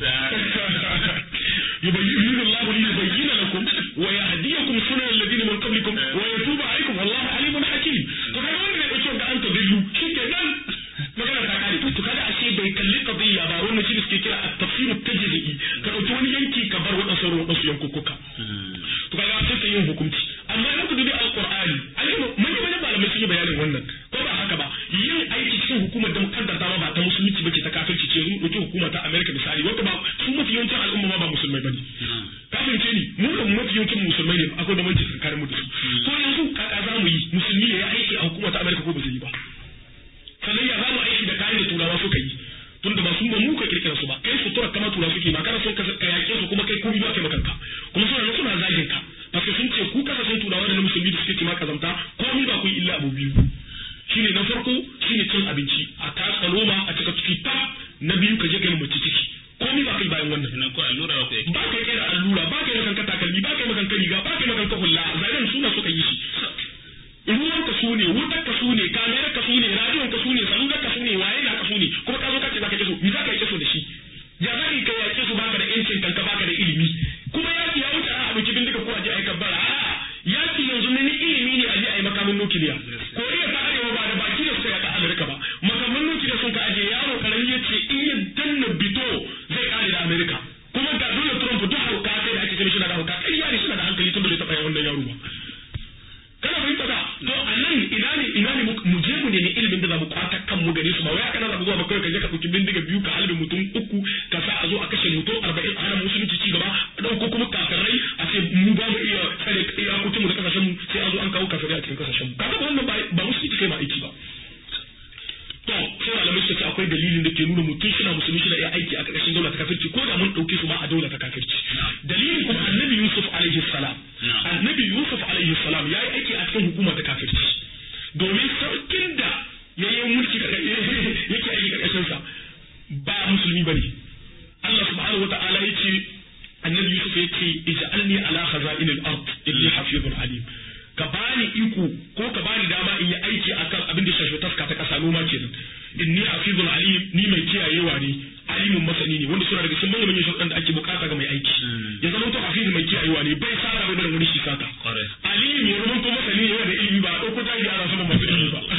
yubayyinu Allahu li yubayyana lakum wa yahdiyakum sunan alladhina min qablikum wa yatubu alaykum wallahu alimun hakim to kaga wanda ne dauke ga an tadillu shikenan magana ta kare to kaga ashe bai kalli qadiyya ba wannan shi suke kira at-tafsir at-tajri'i ka dauki wani yanki ka bar wadansu wadansu yankukuka to kaga sai ka yin hukunci amma in ku dubi alqur'ani ayi manyan manyan malamai sun yi bayanin wannan ko ba haka ba yin aiki cikin hukumar da mukaddar dama ba ta musulunci bace ta kafirci ce mun dauki hukuma ta America misali wanda ba su mafi yawancin al'umma ma ba musulmai bane kafin ce ni mu da mafi yawancin musulmai ne akwai da manci tsakanin mu da su to yanzu kaka za mu yi musulmi ya yi aiki a hukumar ta America ko ba zai yi ba sannan ya za mu aiki da kayan da turawa suka yi tunda ba sun ba mu ka kirkira su ba kai sutura kama tura suke ba kana son ka yake su kuma kai komai ba kai makanka kuma suna suna zagin ka parce sun ce ku kasashen turawa da na musulmi da suke ce ma kazamta komai ba ku yi illa abu biyu shine na farko shine cin abinci a tatsa noma a cika ciki ta na biyu ka je kai mace ciki komai ba kai bayan wannan nan ko allura ba kai ba kai kera allura ba kai makanka takalmi ba kai makanka riga ba kai makanka hulla zanen suna suka yi shi ruwan ka su ne wutar ka su ne kamerar ka su ne radiyon ka su ne salular ka su ne waye na ka su ne kuma ka zo ɗauki bindiga biyu ka halbe mutum uku ka sa a zo a kashe mutum arba'in a hana musulunci ci gaba a ɗauko kuma kafirai a ce mu ba mu iya tsare iyakokin mu da kasashen mu sai an zo an kawo kafirai a cikin kasashen mu kaga wannan ba musulunci kai ma aiki ba to sai malamai suka ce akwai dalilin da ke nuna mutum shi na musulmi shi na iya aiki a ƙarƙashin daula ta kafirci ko da mun ɗauke su ma a daula ta kafirci dalilin kuma annabi yusuf alaihi salam annabi yusuf alaihi salam ya yi aiki a cikin hukuma ta kafirci domin sarkin da ya yi mulki yake aiki ƙarƙashin sa ba musulmi bane Allah subhanahu wa ta'ala ya ce annabi yusuf ya ce ij'alni ala khaza'in al-ard inni hafizun alim ka bani iko ko ka bani dama in yi aiki akan abin da shafi taska ta kasa noma kenan inni hafizul alim ni mai kiyayewa ne alimin masani ne wanda suna daga cikin manyan manyan sharuɗan da ake bukata ga mai aiki ya zama to hafizu mai kiyayewa ne bai sata bai barin wani shi sata alim ya zama to masani ne yana da ilimi ba a ɗauko jahili ana sama masu ilimi ba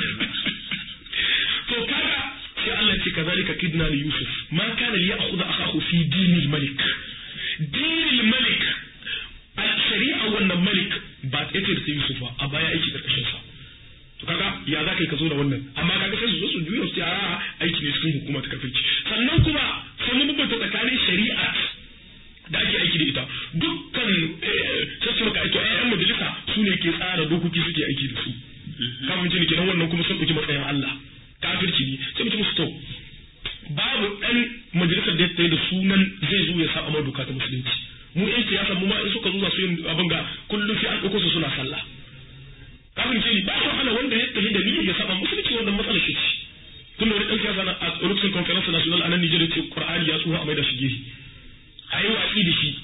to kaga sai Allah ce kazalika kidna li yusuf ma kana li ya'khudha akahu fi dinil malik dinil malik a shari'a wannan malik ba ta yake da sai Yusuf a baya aiki karkashin sa to kaga ya za ka yi ka zo da wannan amma kaga sai su zo su juya su a aiki ne cikin hukuma ta kafirci sannan kuma sai mun bambanta tsakanin shari'a da ake aiki da ita dukkan sai su maka aiki ayyan majalisa su ne ke tsara dokoki suke aiki da su kafin jini kenan wannan kuma sun ɗauki matsayin Allah kafirci ne sai mutum su to babu ɗan majalisar da ya tsaye da sunan zai zo ya saba doka ta musulunci mu yan siyasa mu ma in suka zo za su yin abin ga kullum sai an ɗauko su suna sallah kafin ce ni ba su hana wanda ya tafi da niyyar ya saba musulunci wannan matsalar shi ce tun da wani ɗan siyasa na a lokacin conference national a nan Nijar ce Qur'ani ya tsuha a mai da shi gehe a yi watsi da shi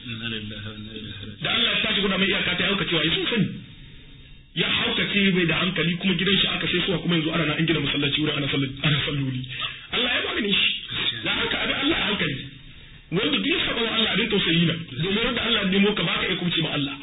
da Allah ya tashi guda mai iyaka ta hauka cewa ya sun sani ya haukace bai da hankali kuma gidan shi aka sai suwa kuma yanzu ana na an gina masallaci wurin ana salloli Allah ya magani shi da haka abin Allah a hankali wanda duk saba wa Allah abin tausayi na domin wanda Allah ya nemo ka baka iya kubce ma Allah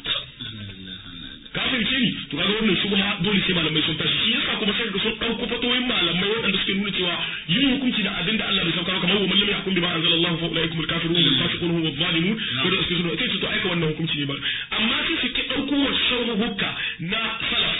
kafin ce ni to kaga wannan shubha dole sai malamai sun tashi shi yasa kuma sai sun dauko fatoyin malamai waɗanda suke nuna cewa yin hukunci da abin da Allah bai saukar kamar wa mallam yahkum bima anzalallahu fa ulaikum al-kafirun wal fasiqun hum adh-dhalimun ko da suke suna kai to aika wannan hukunci ne ba amma sai su ki dauko wa sharhu hukka na salaf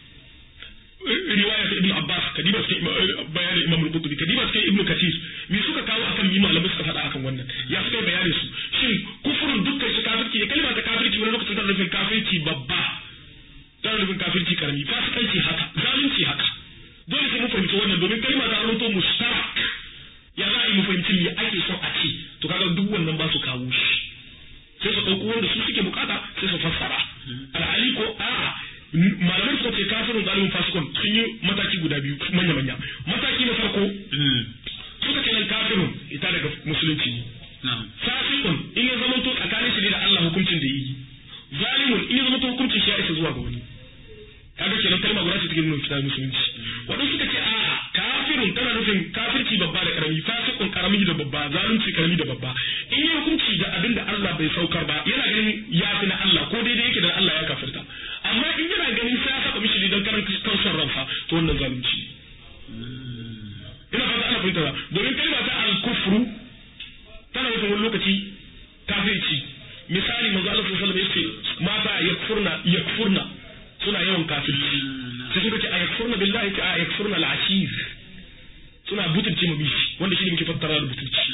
riwaya ta ibn abbas kadiba cikin bayanin imam al-qurtubi kadiba cikin ibn kathir me suka kawo akan yi malamai suka faɗa akan wannan ya suka bayani su shin kufurin dukkan shi kafirci ne kalma ta kafirci wani lokacin tana nufin kafirci babba tana nufin kafirci karami fasikanci haka zalunci haka dole sai mu fahimci wannan domin kalma ta rubuto mushtarak ya za a yi mu fahimci me ake son a ce to kaga duk wannan ba su kawo shi sai su ɗauko wanda su suke bukata sai su fassara alhali ko a'a malamai suka ce kafirin zalimin fasikon sun yi mataki guda biyu manya-manya mataki na farko suka ce nan kafirin ita daga musulunci ne fasikon in ya zama to tsakanin shi da Allah hukuncin da yi zalimun in ya zama to hukuncin shi ya isa zuwa ga wani kaga kenan kalma guda ce take nuna fitar musulunci wadanda suka ce a kafirun tana nufin kafirci babba da karami fasikun karami da babba zalunci karami da babba in yi hukunci da abin da Allah bai saukar ba yana ganin ya fi na Allah ko daidai yake da Allah ya kafirta amma in yana ganin sai ya saba mishi ne don karan kansan ransa to wannan zalunci ina fata ana fahimta domin kalma ta al-kufru tana nufin wani lokaci kafirci misali manzo Allah sallallahu alaihi wasallam yace mata yakfurna yakfurna suna yawan kafirci sai suka ce a yakfurna billahi ta a yakfurna al-ashir suna butulce mu bishi wanda shine muke fassara da butulci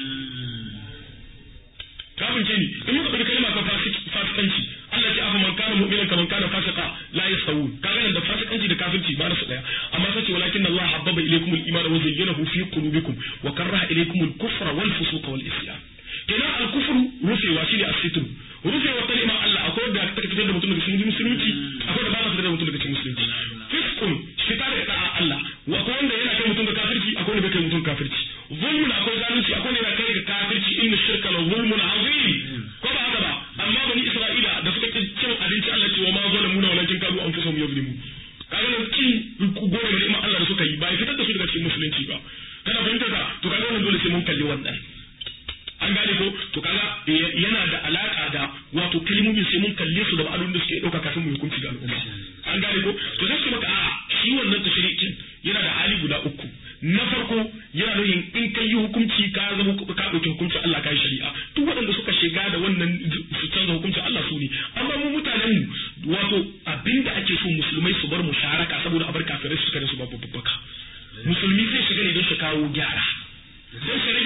kafin ce ni in muka ɗauki kalma ta fasikanci Allah ce afa man kana mu'minan kaman kana fasika la yasawu kaga nan da fasikanci da kafirci ba su daya amma sai ce walakin Allah habbaba ilaykum al-iman wa zayyanahu fi qulubikum wa karaha ilaykum al-kufra wal fusuqa wal isyan kenan al-kufr rufewa shine as-sitr rufewa kalmar Allah akwai da take fitar da mutum daga cikin musulunci akwai da ba ta fitar da mutum daga cikin musulunci fiskun fita da da'a Allah wa akwai wanda yana kai mutum ga kafirci akwai wanda bai kai mutum kafirci zulmun akwai zalunci akwai wanda yana kai ga kafirci inna shirka la zulmun azim ko ba haka ba amma bani Isra'ila da suka cin abinci Allah ce wa ma zalamuna walakin kanu anfusahum yazlimun kaga nan cin gore da ni'imar Allah da suka yi ba ya fitar da su daga cikin musulunci ba kana fahimtar ka to kaga wannan dole sai mun kalli wannan an gane ko to kaga yana da alaka da wato kalmomin sai mun kalle su da ma'anonin da suke dauka kafin mu hukunci ga al'umma an gane ko to sai su maka a shi wannan tashrikin yana da hali guda uku na farko yana nufin in kai yi hukunci ka zama ka dauki hukunci Allah kai shari'a duk waɗanda suka shiga da wannan su canza hukunci Allah su ne amma mu mutanen mu wato abinda ake so musulmai su bar musharaka saboda a bar kafirai su kada su babu babbaka musulmi zai shiga ne don su kawo gyara don su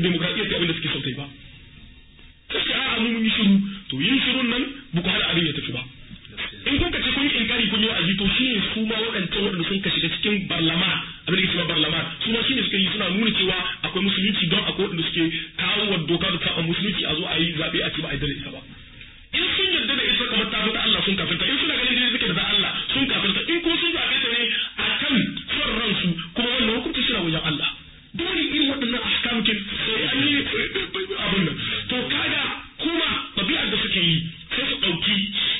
demokradiyya ta abin da suke son ta yi ba sai ce a'a mu mun yi shiru to yin shirun nan ba ku hana abin ya tafi ba in kun kace kun yi inkari kun yi wa'azi to shi ne su ma waɗancan waɗanda sun ka shiga cikin barlama abin da ke cewa barlama su ma shi ne suka yi suna nuna cewa akwai musulunci don akwai waɗanda suke kawo wa doka da saba musulunci a zo a yi zaɓe a ce ba a yarda da ita ba in sun yarda da ita kamar ta ta Allah sun kafirta in suna ganin dai suke da Allah sun kafirta in kuma sun zaɓe ta ne a kan son ransu kuma wannan hukunci suna wajen Allah dole irin waɗannan ahkamkin sai an yi abin nan to kaga kuma ɗabi'ar da suke yi sai su ɗauki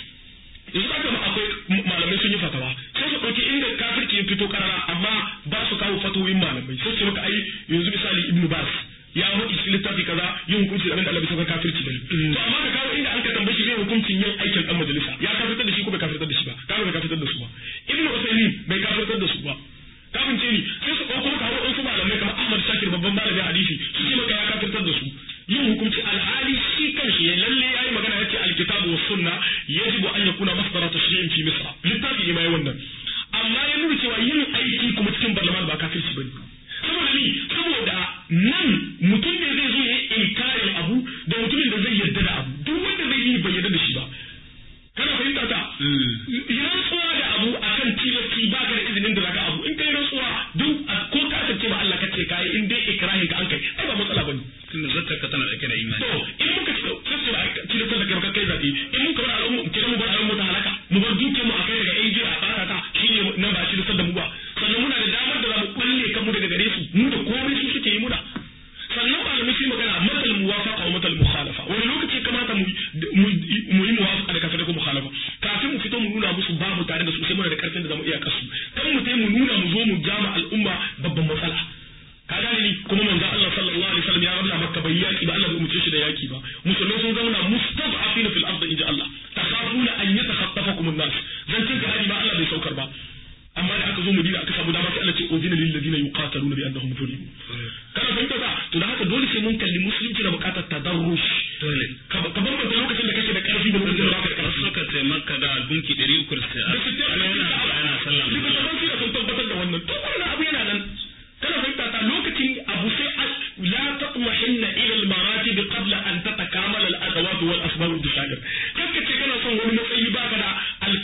yanzu aka ma akwai malamai sun yi fatawa sai su ɗauki inda kafirci ya fito karara amma ba su kawo fatawoyin malamai sai su maka ai yanzu misali ibnu bas ya faɗi cikin littafi kaza yin hukunci da abin da Allah bai saka kafirci bane to amma ka kawo inda an ka tambaye shi zai hukuncin yin aikin dan majalisa ya kafirtar da shi ko bai kafirtar da shi ba kaga bai kafirtar da su ba ibnu usaymin bai kafirtar da su ba kafin ce ni sai su ɗauko maka hawa wasu malamai kamar Ahmad Shakir babban malamin hadisi su ce maka ya kafirtar da su yin hukunci alhali shi kanshi ya lalle yayi magana yace alkitabu was sunna yajibu an yakuna masdara tashri'in fi misra littafi ne mai wannan amma ya nuna cewa yin aiki kuma cikin barlaman ba kafirci bane saboda ni saboda nan mutum ne zai zo ya inkarin abu da mutumin da zai yarda da abu duk wanda zai yi bai yarda da shi ba kana fahimta ta rantsuwa da abu akan tilasti ba ka da izinin da zaka abu in kai rantsuwa duk ko ka ce ba Allah kace kai in dai ikrahin ka an kai ai ba matsala bane tunda zata ka tana dauke da imani to in muka ci sai ba tilastar da kai ka kai zabi in muka bar al'umma kiran mu bar al'umma ta halaka mu bar dukiyar mu a kai daga AJ a fara ta shine nan ba shi da mu ba sannan muna da damar da za mu balle kanmu daga gare su mu da komai su suke yi muna sannan malamai sai magana matal muwafaqa wa matal mukhalafa wani lokaci kamata mu mu yi muwafaqa da kafin da mukhalafa kafin mu fito mu nuna musu babu tare da su sai muna da karfin da zamu iya kasu kan mu sai mu nuna mu zo mu jama al'umma babban matsala ka gane ni kuma manzo Allah sallallahu alaihi wasallam ya rabla makka bai yaki ba Allah bai umurce shi da yaki ba musulmai sun zauna mustad'afina fil ardi inja Allah takhafuna an yatakhaffafakum an-nas zan cin jihadi ba Allah bai saukar ba amma da aka zo Madina aka samu dama sai Allah ce uzina lil ladina yuqataluna bi annahum zulimu kana fahimta ba to da haka dole sai mun kalli musulunci da bukatar tadarrush dole ka ka bambanta lokacin da kake da karfi da lokacin da baka da karfi suka ce makka da gunki 300 sai a yana yana sallah littattafan sira sun tabbatar da wannan duk wannan abu yana nan kana fahimta ta lokacin abu sai la tatmahinna ila al-maratib qabla an tatakamala al-adawat wal asbab al-disadir kaka ce kana son wani matsayi baka da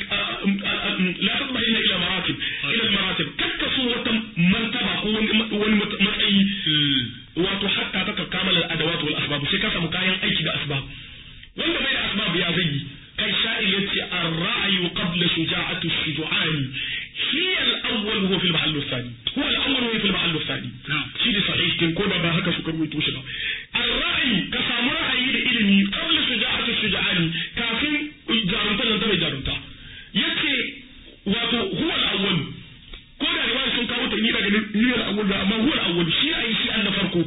la tatmahinna ila maratib ila al-maratib kaka so wata martaba ko wani matsayi wato hatta tatakamala al-adawat wal asbab sai ka samu kayan aiki da asbab wanda bai da asbab ya zai kai sha'ir yace ar-ra'yu qabla shuja'atu ash-shuja'ani هي الأول وهو في المحل الثاني هو الأول وهو في المحل الثاني شيء صحيح كن كودا با هكا سكر ويتوش با الرأي كسام رأي da ilimi قبل شجاعة الشجعاني كافين جارنتا لن تبي جارنتا yace wato huwa al-awwal ko da riwaya sun kawo ta ni daga ni al-awwal da amma huwa al-awwal shi ayi shi an na farko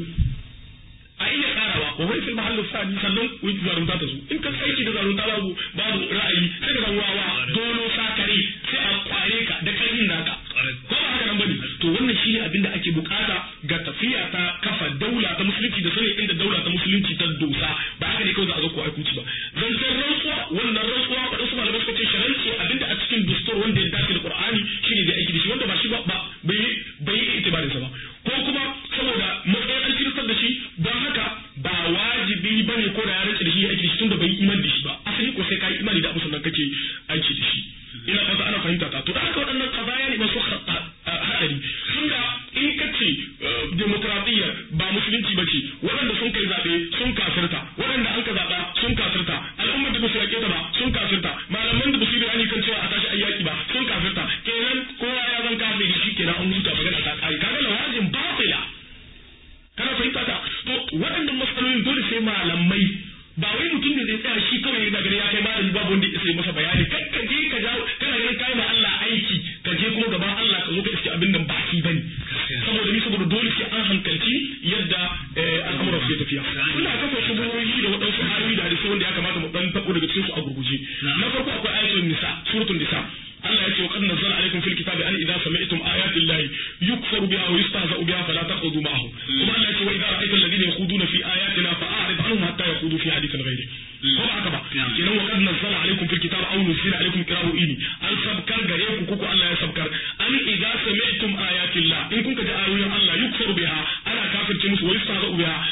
a iya karawa wa wai fil mahallu sani sannan wai zarunta ta zo in ka aiki da zarunta babu babu ra'ayi sai ka wawa dolo sakare sai a kware ka da karfin naka ko ba haka nan bane to wannan shine abin da ake bukata ga tafiya ta kafa daula ta musulunci da sanin inda daula ta musulunci ta dosa ba haka ne kawai za a zo ko aikuci ba zancen rantsuwa wannan rantsuwa ba su malamai suka ce sharanci abinda a cikin dustur wanda ya dace da qur'ani shine da aiki da shi wanda ba shi ba bai bai yi itibarin sa ba ko kuma saboda matsayin an tilastar da shi don haka ba wajibi bane ko da ya rantsa da shi ya aiki da shi tunda bai yi imani da shi ba asali ko sai ka yi imani da abu sannan kake aiki da shi ina fata ana fahimta ta to da haka waɗannan kazaya ne masu haɗari tunda in ka ce demokradiyya ba musulunci ba ce waɗanda sun kai zaɓe sun kafirta waɗanda an ka zaɓa sun kafirta al'ummar da ba su yaƙe ta ba sun kafirta malaman da ba su yi bayani kan cewa a tashi ayyaki ba sun kafirta kenan kowa ya zan kafiri shi kenan an huta magana ta ƙari kaga lawazin batila kana fahimta ta to waɗannan matsalolin dole sai malamai ba wai mutum ne zai tsaya shi kawai yana gani ya kai malami babu wanda ya sai masa bayani kai ka je ka jawo kana ganin kai ma Allah aiki ka je kuma gaban Allah ka zo ka iske abin nan ba shi bane saboda ni saboda dole sai an hankalci yadda al'amuran su tafiya ina kafa shubuhohi da waɗansu ayoyi da hadisi wanda ya kamata mu dan tabo daga cikin su a gurguje na farko akwai ayatul nisa suratul nisa Allah ya ce wa qad nazzala alaykum fil kitabi an idza sami'tum ayati llahi yukfaru biha wa yustahza'u biha fala taqudu ma'ahum kuma Allah ya ce wa idza ra'aita alladhina yakhuduna fi ayatina fa'arid anhum hatta yakhudu fi hadithin ghayri ko ba haka ba kenan wa qad nazzala alaykum fil kitabi aw nuzila alaykum qira'u ini an sabkar gare ku kuku Allah ya sabkar an idza sami'tum ayati llah in kun ka ji ayoyin Allah yukfaru biha ana kafirce musu wa yustahza'u biha ana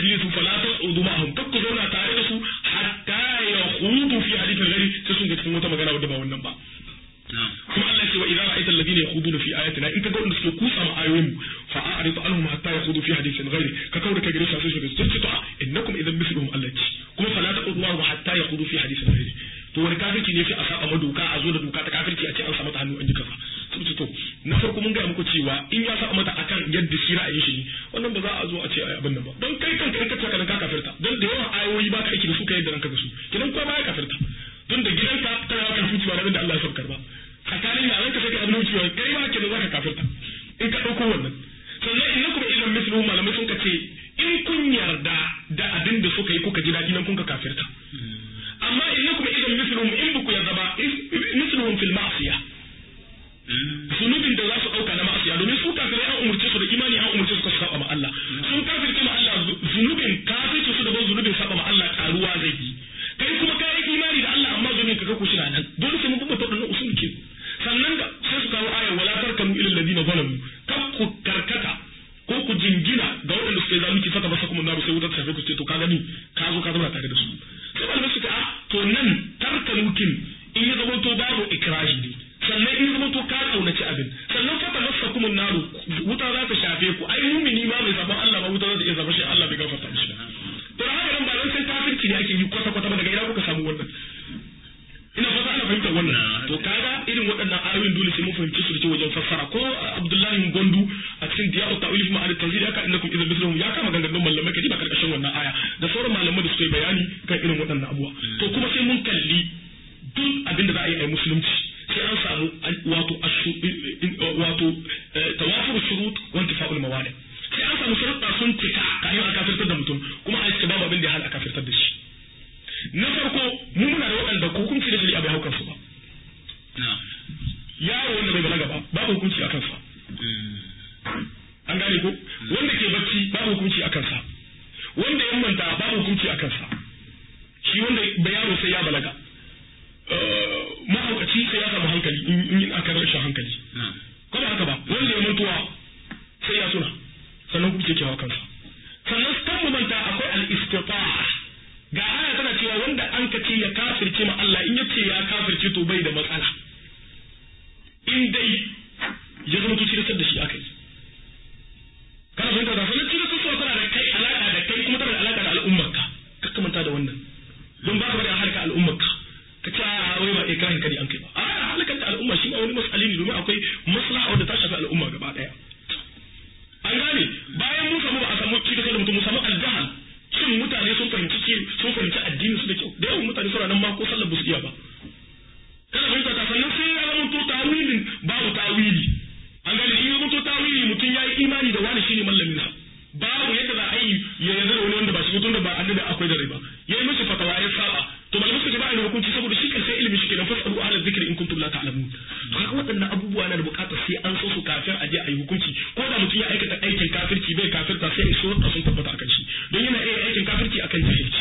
su fala taqudu ma'ahum kakku zauna tare da su hatta yakhudu fi hadithin ghairi sai sun ga cikin wata magana wadda ba wannan ba kuma Allah ce wa idza ra'aita alladhina yakhuduna fi ayatina in kaga wanda suke kusa ma ayoyin fa a'rid anhum hatta yakhudu fi hadithin ghairi ka kaura ka gare su sai su ce to innakum idan mithluhum allati kuma fala taqudu ma'ahum hatta yakhudu fi hadithin ghairi to wani kafirci ne sai a saba ma doka a zo da doka ta kafirci a ce an sa mata hannu an ji kaza sai to na farko mun gaya muku cewa in ya sa mata akan yadda shi ra'ayin shi ne wannan ba za a zo a ce ai abin nan ba don kai kanka in ka ce kana ka kafirta don da yawan ayoyi ba ka aiki da su ka yadda ranka da su kidan ko ba ya kafirta don da gidanka kana kan fuci ba da Allah ya saukar ba tsakanin yaran ka sai ka abin wucewa kai ba ke da zaka kafirta in ka dauko wannan sannan in kuma idan mislu malamai sun ka ce in kun yarda da abin da suka yi kuka ji daɗi nan kun ka kafirta amma in kuma idan misluhum in ba ku yarda ba misluhum fil ma'siyah zunubin da za su ɗauka na ma'asiya domin su kafirai an umurce su da imani an umurce su ka saba ma Allah sun kafirce ma Allah zunubin kafirce su da ban zunubin saba ma Allah karuwa zai yi kai kuma ka yi imani da Allah amma zunubin ka ga ku shina nan dole sai mun kuma ta wannan usul ke sannan ga sai su kawo ayar wala tarkanu ila alladhina zalamu kar ku karkata ko ku jingina ga waɗanda suke zalunci fata ba kuma naru sai wutar tafi ku ce to ka gani ka zo ka zama tare da su sai malamai su ce a to nan tarkanukin in ya zama to babu ikrahi ne sannan in zama to ka kaunaci abin sannan fata masa kuma naru wuta za ta shafe ku ai mumini ma bai zaban Allah ba wuta za ta iya zaba shi Allah bai gafarta mishi ba to haka nan ba dan sai kafirci ne ake yi kwata kwata ba daga ina kuka samu wannan ina fata ana fahimtar wannan to kaga irin waɗannan ayoyin dole sai mun fahimci su da wajen fassara ko Abdullahi Gondu a cikin Diya'u Ta'wil fi Ma'arif Tanzil ya ka innakum idan mislahum ya kama gangan malamai kadi ba karkashin wannan aya da sauran malamai da suka yi bayani kan irin waɗannan abubuwa to kuma sai mun kalli duk abin da za a yi a musulunci sai an samu wato wato tawafur shurut wa intifa'ul mawani sai an samu sharuɗa sun cika kayan a kafirtar da mutum kuma a cika babu abin da ya hana a kafirtar da shi na farko mu muna da waɗanda hukunci da shari'a bai hau kansu ba yaro wanda bai balaga ba babu hukunci a kansa an gane ko wanda ke bacci babu hukunci a kansa wanda ya manta babu hukunci a kansa shi wanda bai yaro sai ya balaga mahaukaci sai ya samu hankali in yi aka rashin hankali ko ba haka ba wanda ya mutuwa sai ya tuna sannan kuma ke kewa kansa sannan kan mu manta akwai al-istita ga aya tana cewa wanda an ka ce ya kafirce ma Allah in yace ya kafirce to bai da matsala in dai ya zama to cirisar da shi akai kana fahimta da sannan cirisar su tana da kai alaka da kai kuma tana da alaka da al'ummarka kakka manta da wannan don ba ka bari a harka al'ummarka ka ce a wai ba ikrahin kadi an kai ba a halakar da al'umma shi ma wani mas'ali ne domin akwai maslaha wadda ta shafi al'umma gaba daya an gane bayan mun samu ba a samu cikin da mutum mun samu aljahal shin mutane sun fahimci sun fahimci addinin su da kyau da yawan mutane suna nan ma ko sallar ba su iya ba kana fahimta ta sannan sai ya zama to tawilin babu tawili an gane in ya zama to tawili mutum ya yi imani da wani shine mallamin sa babu yadda za a yi ya yarda da wani wanda ba shi tun da ba annabi akwai da rai ba yayi mishi fatawa ya saba to malamai suka ce ba a da hukunci saboda shi kansa ilimi shi kenan fasalu ahla dhikri in kuntum la ta'lamun to kaga waɗannan abubuwa na da bukatar sai an so su kafin a je a yi hukunci ko da mutum ya aikata aikin kafirci bai kafirta sai su sun tabbata akan shi don yana iya aikin kafirci akan jahilci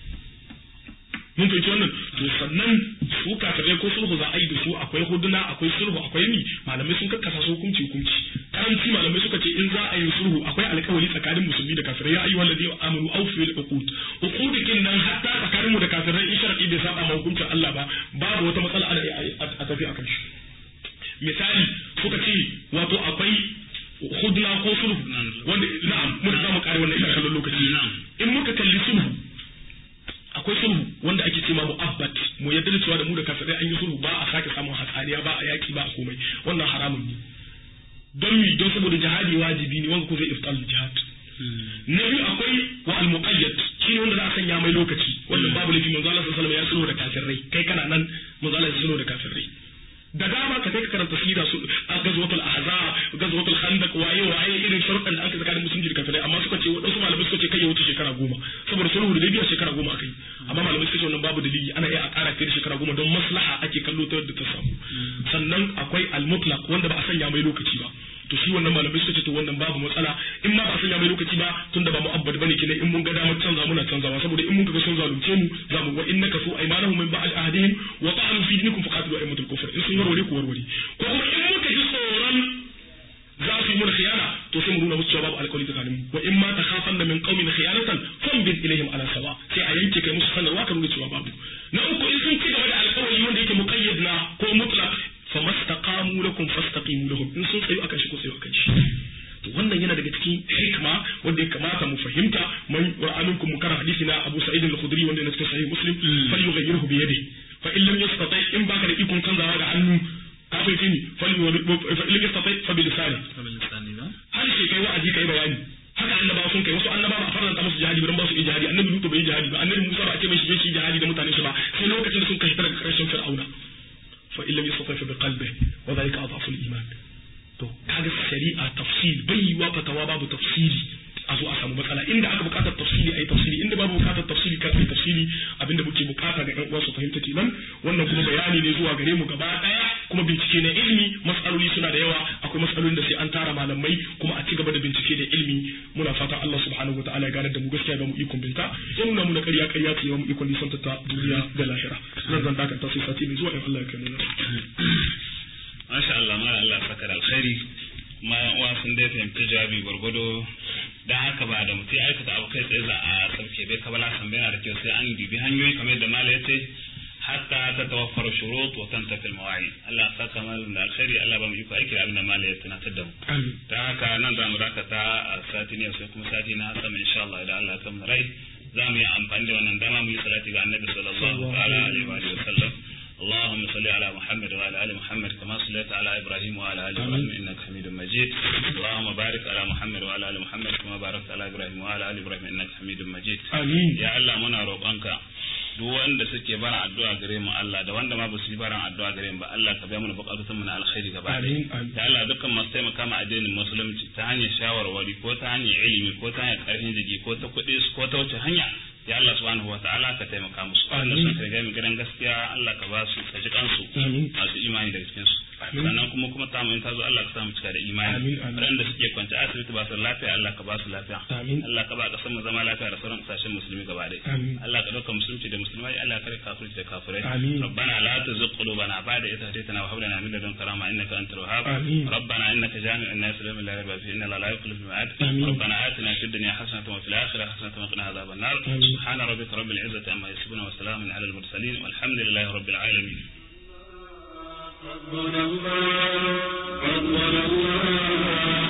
mun fahimci wannan to sannan su kafirai ko sulhu za a yi da su akwai huduna akwai sulhu akwai mi malamai sun kakkasa su hukunci hukunci karanci malamai suka ce in za a yi sulhu akwai alkawari tsakanin musulmi da kafirai ya ayyuhal ladina amanu awfu bil uqud uqudikin nan hatta tsakanin mu da kafirai in sharadi bai saba ma hukuncin Allah ba babu wata matsala a tafi akan shi misali suka ce wato akwai hudna ko sulhu wanda na'am mun za mu kare wannan ina kallon lokaci in muka kalli sulhu akwai sulhu wanda ake cewa mu'abbat mu yadda da cewa da mu da kafirai an yi sulhu ba a sake samun hatsaniya ba a yaki ba a komai wannan haramun ne don mi don saboda jihadi wajibi ne wanda ko zai iftal jihad na biyu akwai wa al muqayyad shine wanda za a sanya mai lokaci wannan babu lafi manzo Allah sallallahu alaihi wasallam ya sulhu da kafirai kai kana nan manzo Allah ya sulhu da kafirai da dama ka kai ka karanta sira su a gazwatul ahzab gazwatul khandaq waye waye irin sharuɗan da aka tsakanin musulunci da kafirai amma suka ce wadansu malamai suka ce kai ya wuce shekara goma saboda sulhu da biya shekara goma akai amma malamai suka ce wannan babu dalili ana iya a ƙara kai da shekara goma don maslaha ake kallo ta yadda ta samu sannan akwai al-mutlaq wanda ba a sanya mai lokaci ba to shi wannan malamai suka ce to wannan babu matsala in ma ba a sanya mai lokaci ba tunda ba mu'abbad bane kenan in mun ga damar canza muna canzawa saboda in mun ga sun zalunce mu za mu wa innaka su aymanahum min ba'd ahdihim wa ta'anu fi dinikum faqatilu aymatul kufr in sun warware ku warware ko kuma in muka ji tsoron za su yi mana khiyana to sai mu nuna musu cewa babu alƙawari tsakanin mu wa in ma takhafanna min qaumin khiyanatan fa'rid ilaihim ala sawa sai a yanke kai musu sanarwa ka nuna cewa babu na uku in sun ci gaba da alƙawari wanda yake muqayyad na ko mutlaq famastaqamu lakum fastaqimu lahum in sun tsayu akan shi ko tsayu akan shi to wannan yana daga cikin hikma wanda ya kamata mu fahimta man aminkum mu kara hadisi na Abu Sa'id al-Khudri wanda yana cikin sahih Muslim fal yughayyirhu bi yadihi fa in lam yastati in baka da ikon canzawa da hannu ka fahimci ni fal fa in lam yastati fa bi lisani har sai kai wa'azi kai bayani haka annabawa sun kai wasu annabawa ba a faranta musu jihadi ba dan ba su iya jihadi annabi Lutu bai yi jihadi ba annabi Musa ba a ce mai shige shi jihadi da mutanen shi ba sai lokacin da sun kai daga karshen Fir'auna fa in lam yastati fa bi qalbihi wa dhalika adhafu al-iman to kaga shari'a tafsir bai yi wa fatawa babu tafsiri a zo a samu matsala inda aka bukatar tafsiri ayi tafsiri inda babu bukatar tafsiri kar ayi tafsiri abinda muke bukata ga ƴan uwa su fahimta kenan wannan kuma bayani ne zuwa gare mu gaba daya kuma bincike na ilimi matsaloli suna da yawa akwai matsalolin da sai an tara malamai kuma a ci gaba da bincike da ilimi muna fatan Allah subhanahu wataala ya gane da mu gaskiya ba mu ikon binta ya nuna mu na ƙarya ƙarya ce ba mu ikon nisan ta duniya da lahira zan zan dakanta sai sati mai zuwa in Allah ya kai mu Masha Allah ma Allah saka da alkhairi ma uwa sun dai fahimci jawabi gwargwado dan haka ba da mutum aikata abu kai tsaye za a sauke bai kabala san bai na da kyau sai an dubi hanyoyi kamar yadda mala ya ce hatta ta tawaffara shurut wa tantafi al-mawa'id Allah saka malam da alkhairi Allah ba mu iko aiki da abin da mala ya tunatar da mu dan haka nan za mu dakata a sati ne sai kuma sati na sama insha Allah idan Allah ya kammala rai za mu yi amfani da wannan dama mu yi salati ga annabi sallallahu alaihi wa sallam اللهم صل على محمد وعلى ال محمد كما صليت على ابراهيم وعلى ال ابراهيم انك حميد مجيد اللهم بارك على محمد وعلى ال محمد كما باركت على ابراهيم وعلى ال ابراهيم انك حميد مجيد امين يا الله muna roƙonka duk wanda suke bara addu'a gare mu Allah da wanda ma ba su yi baran addu'a gare mu ba Allah ka biya mana bukatun mu na alkhairi gaba amin amin ya Allah dukkan masu taimaka ma addinin musulunci ta hanyar shawarwari ko ta hanyar ilimi ko ta hanyar karfin jiki ko ta kuɗi ko ta wace hanya ya Allah subhanahu wa ta'ala ka taimaka musu wanda sun kai gami gidan gaskiya Allah ka ba su ka ji kansu masu imani daga cikin su sannan kuma kuma ta mun ta zo Allah ka sa mu cika da imani waɗanda suke kwance a asibiti ba su lafiya Allah ka ba su lafiya Allah ka ba kasar mu zama lafiya da sauran kasashen musulmi gaba ɗaya Allah ka ɗauka musulunci da musulmai Allah ka kare kafirci da kafirai ربنا لا تزغ قلوبنا بعد إذ هديتنا وهب لنا من لدنك رحمة إنك أنت الوهاب ربنا إنك جامع الناس ليوم لا ريب فيه إن الله لا يخلف الميعاد ربنا آتنا في الدنيا حسنة وفي الآخرة حسنة وقنا عذاب النار سبحان ربك رب العزة عما يصفون وسلام على المرسلين والحمد لله رب العالمين ربنا الله ربنا الله